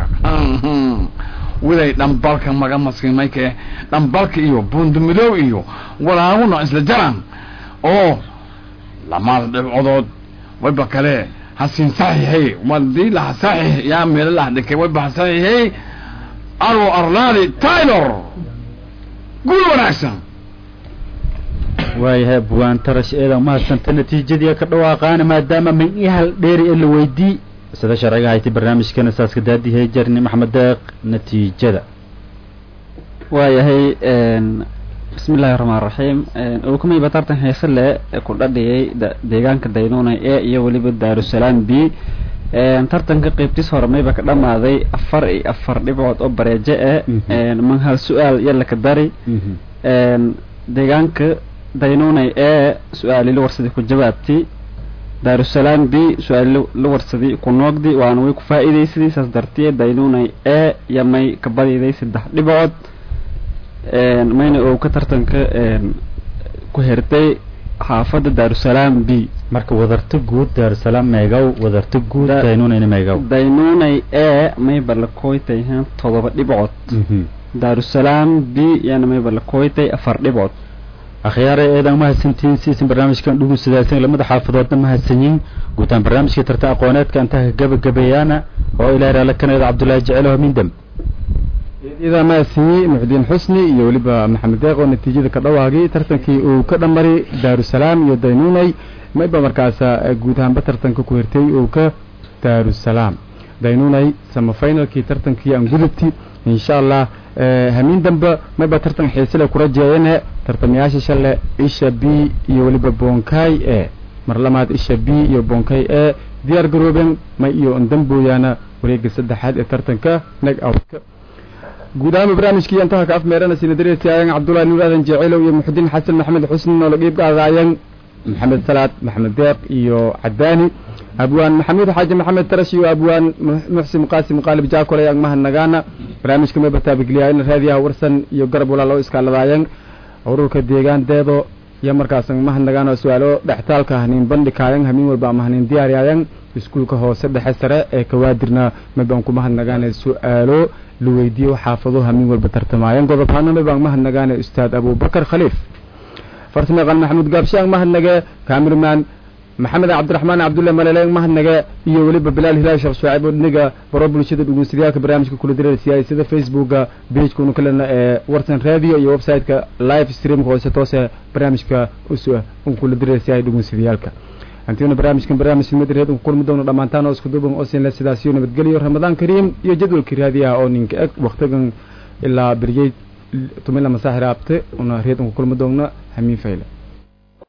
widay dhambalka maga maskimayke dhambalka iyo bundumidow iyo walaaguna isla jaran oo lamaada dhibcodood wayba kale hasin saxiixay wadii laha saxiix yaa meelo laha dhikay wayba saxiixay arwo arlaadi taylor guul wanaagsan waayahay buwaan tarash eeda mahadsanta natiijadii ka dhawaaqaana maadaama min i hal dheeri ee la weydii sida sharciga hayti barnaamijkana saaska daadihay jarni maxamed deeq natiijada waayahay bismi illaahi raxmaan raxiim ulkumay batartan heese le ku dhadhiyay deegaanka daynuunay ee iyo weliba daarusalaam b tartanka qeybtiis hore mayba ka dhamaaday afar iyo afar dhibcood oo bareejo e man hal su-aal yalaka dari deegaanka daynuunay ee su-aali la warsadii ku jawaabti daarusalaam b su-aali la warsadii ku noogdi waana way ku faa'iidaysadii saas dartiye daynuunay ee iyo may ka badiday saddex dhibcood mayna oo ka tartanka ku hertay xaafadda daarusalaam b marka wadarta guud daarusalaam meegaw wadarta guud daynuunayna meegaw daynunay ee mayba la koytay han todoba dhibcood daarusalaam b yana mayba la koytay afar dhibcood akhyaare eedan mahadsantihiin siisin barnaamijkan dhugun sidaasan lamada xaafadoodna mahadsanyiin guutaan barnaamijka tarta aqooneedka intaa gabagabeeyaana oo ilaahay raala kaneeda cabdullaahi jecelo mindam idaa mahadsanyi muxdiin xusni iyo weliba maxamed deeq oo natiijada ka dhawaagay tartankii uu ka dhamari daarusalaam iyo daynuunay mayba markaasa guud ahaanba tartanka ku hirtay uu ka daarusalaam daynuunay samafinalkii tartankii aan gudubti insha allah hamiin dambe mayba tartan xiisile kura jeeyane tartamayaasha shale isha b iyo weliba bonkay e mar lamaad isha b iyo bonkay e diyaar garooben may iyo ndambooyaana wareega saddexaad ee tartanka nag outka guud ahaan barnaamijkii intaha ka afmeerana sinadareysiayan cabdullahi nuur aadan jeceelow iyo muxudiin xasan maxamed xusni oo la qiib qaadaayan maxamed salaad maxamed deeq iyo cadaani abwaan maxamuud xaaji maxamed tarash iyo abwaan muxsin qaasim qaalib jaakole ang mahadnagaana barnaamijka may bataabigeliyaayan raadiyaha warsan iyo garab walaal oo iskaaladaayan ururka deegaan deedo iyo markaas ang mahadnagaana su-aalo dhextaalka haniin bandhikaayan hamiin walba ama haniin diyaariyaayan iskuulka hoose dhexe sare ee kawaadirna maybaan ku mahadnagaana su-aalo la weydiiyo xaafado hamiin walba tartamaayan godobaana maybaan mahadnagaana ustaad abubakar khaliif farsameeqan maxamuud gaabshe ang mahadnage kamirman maxamed cabdiraxmaan cabdulle malele ang mahadnage iyo weliba bilaal hilaal sheekh shucayb odniga baro bulshada dhugunsadayaaka barnaamijka kula direersiyaay sida facebooka pagekunu kalena ee warsan radio iyo website-ka live streamka hoose toose barnaamijka us kula direersiyaay dhugunsadayaalka antiuna barnaamijkan barnaamij madreed un kulmi doono dhammaantaan oo isku duuban oo sinle sidaasiyo nabadgelyo ramadaan kariim iyo jadwalkii raadiyaha oo ninka eg waktigan ilaa beriyey tumila masaaxir aabte una reed unku kulmi doona hamiin fayle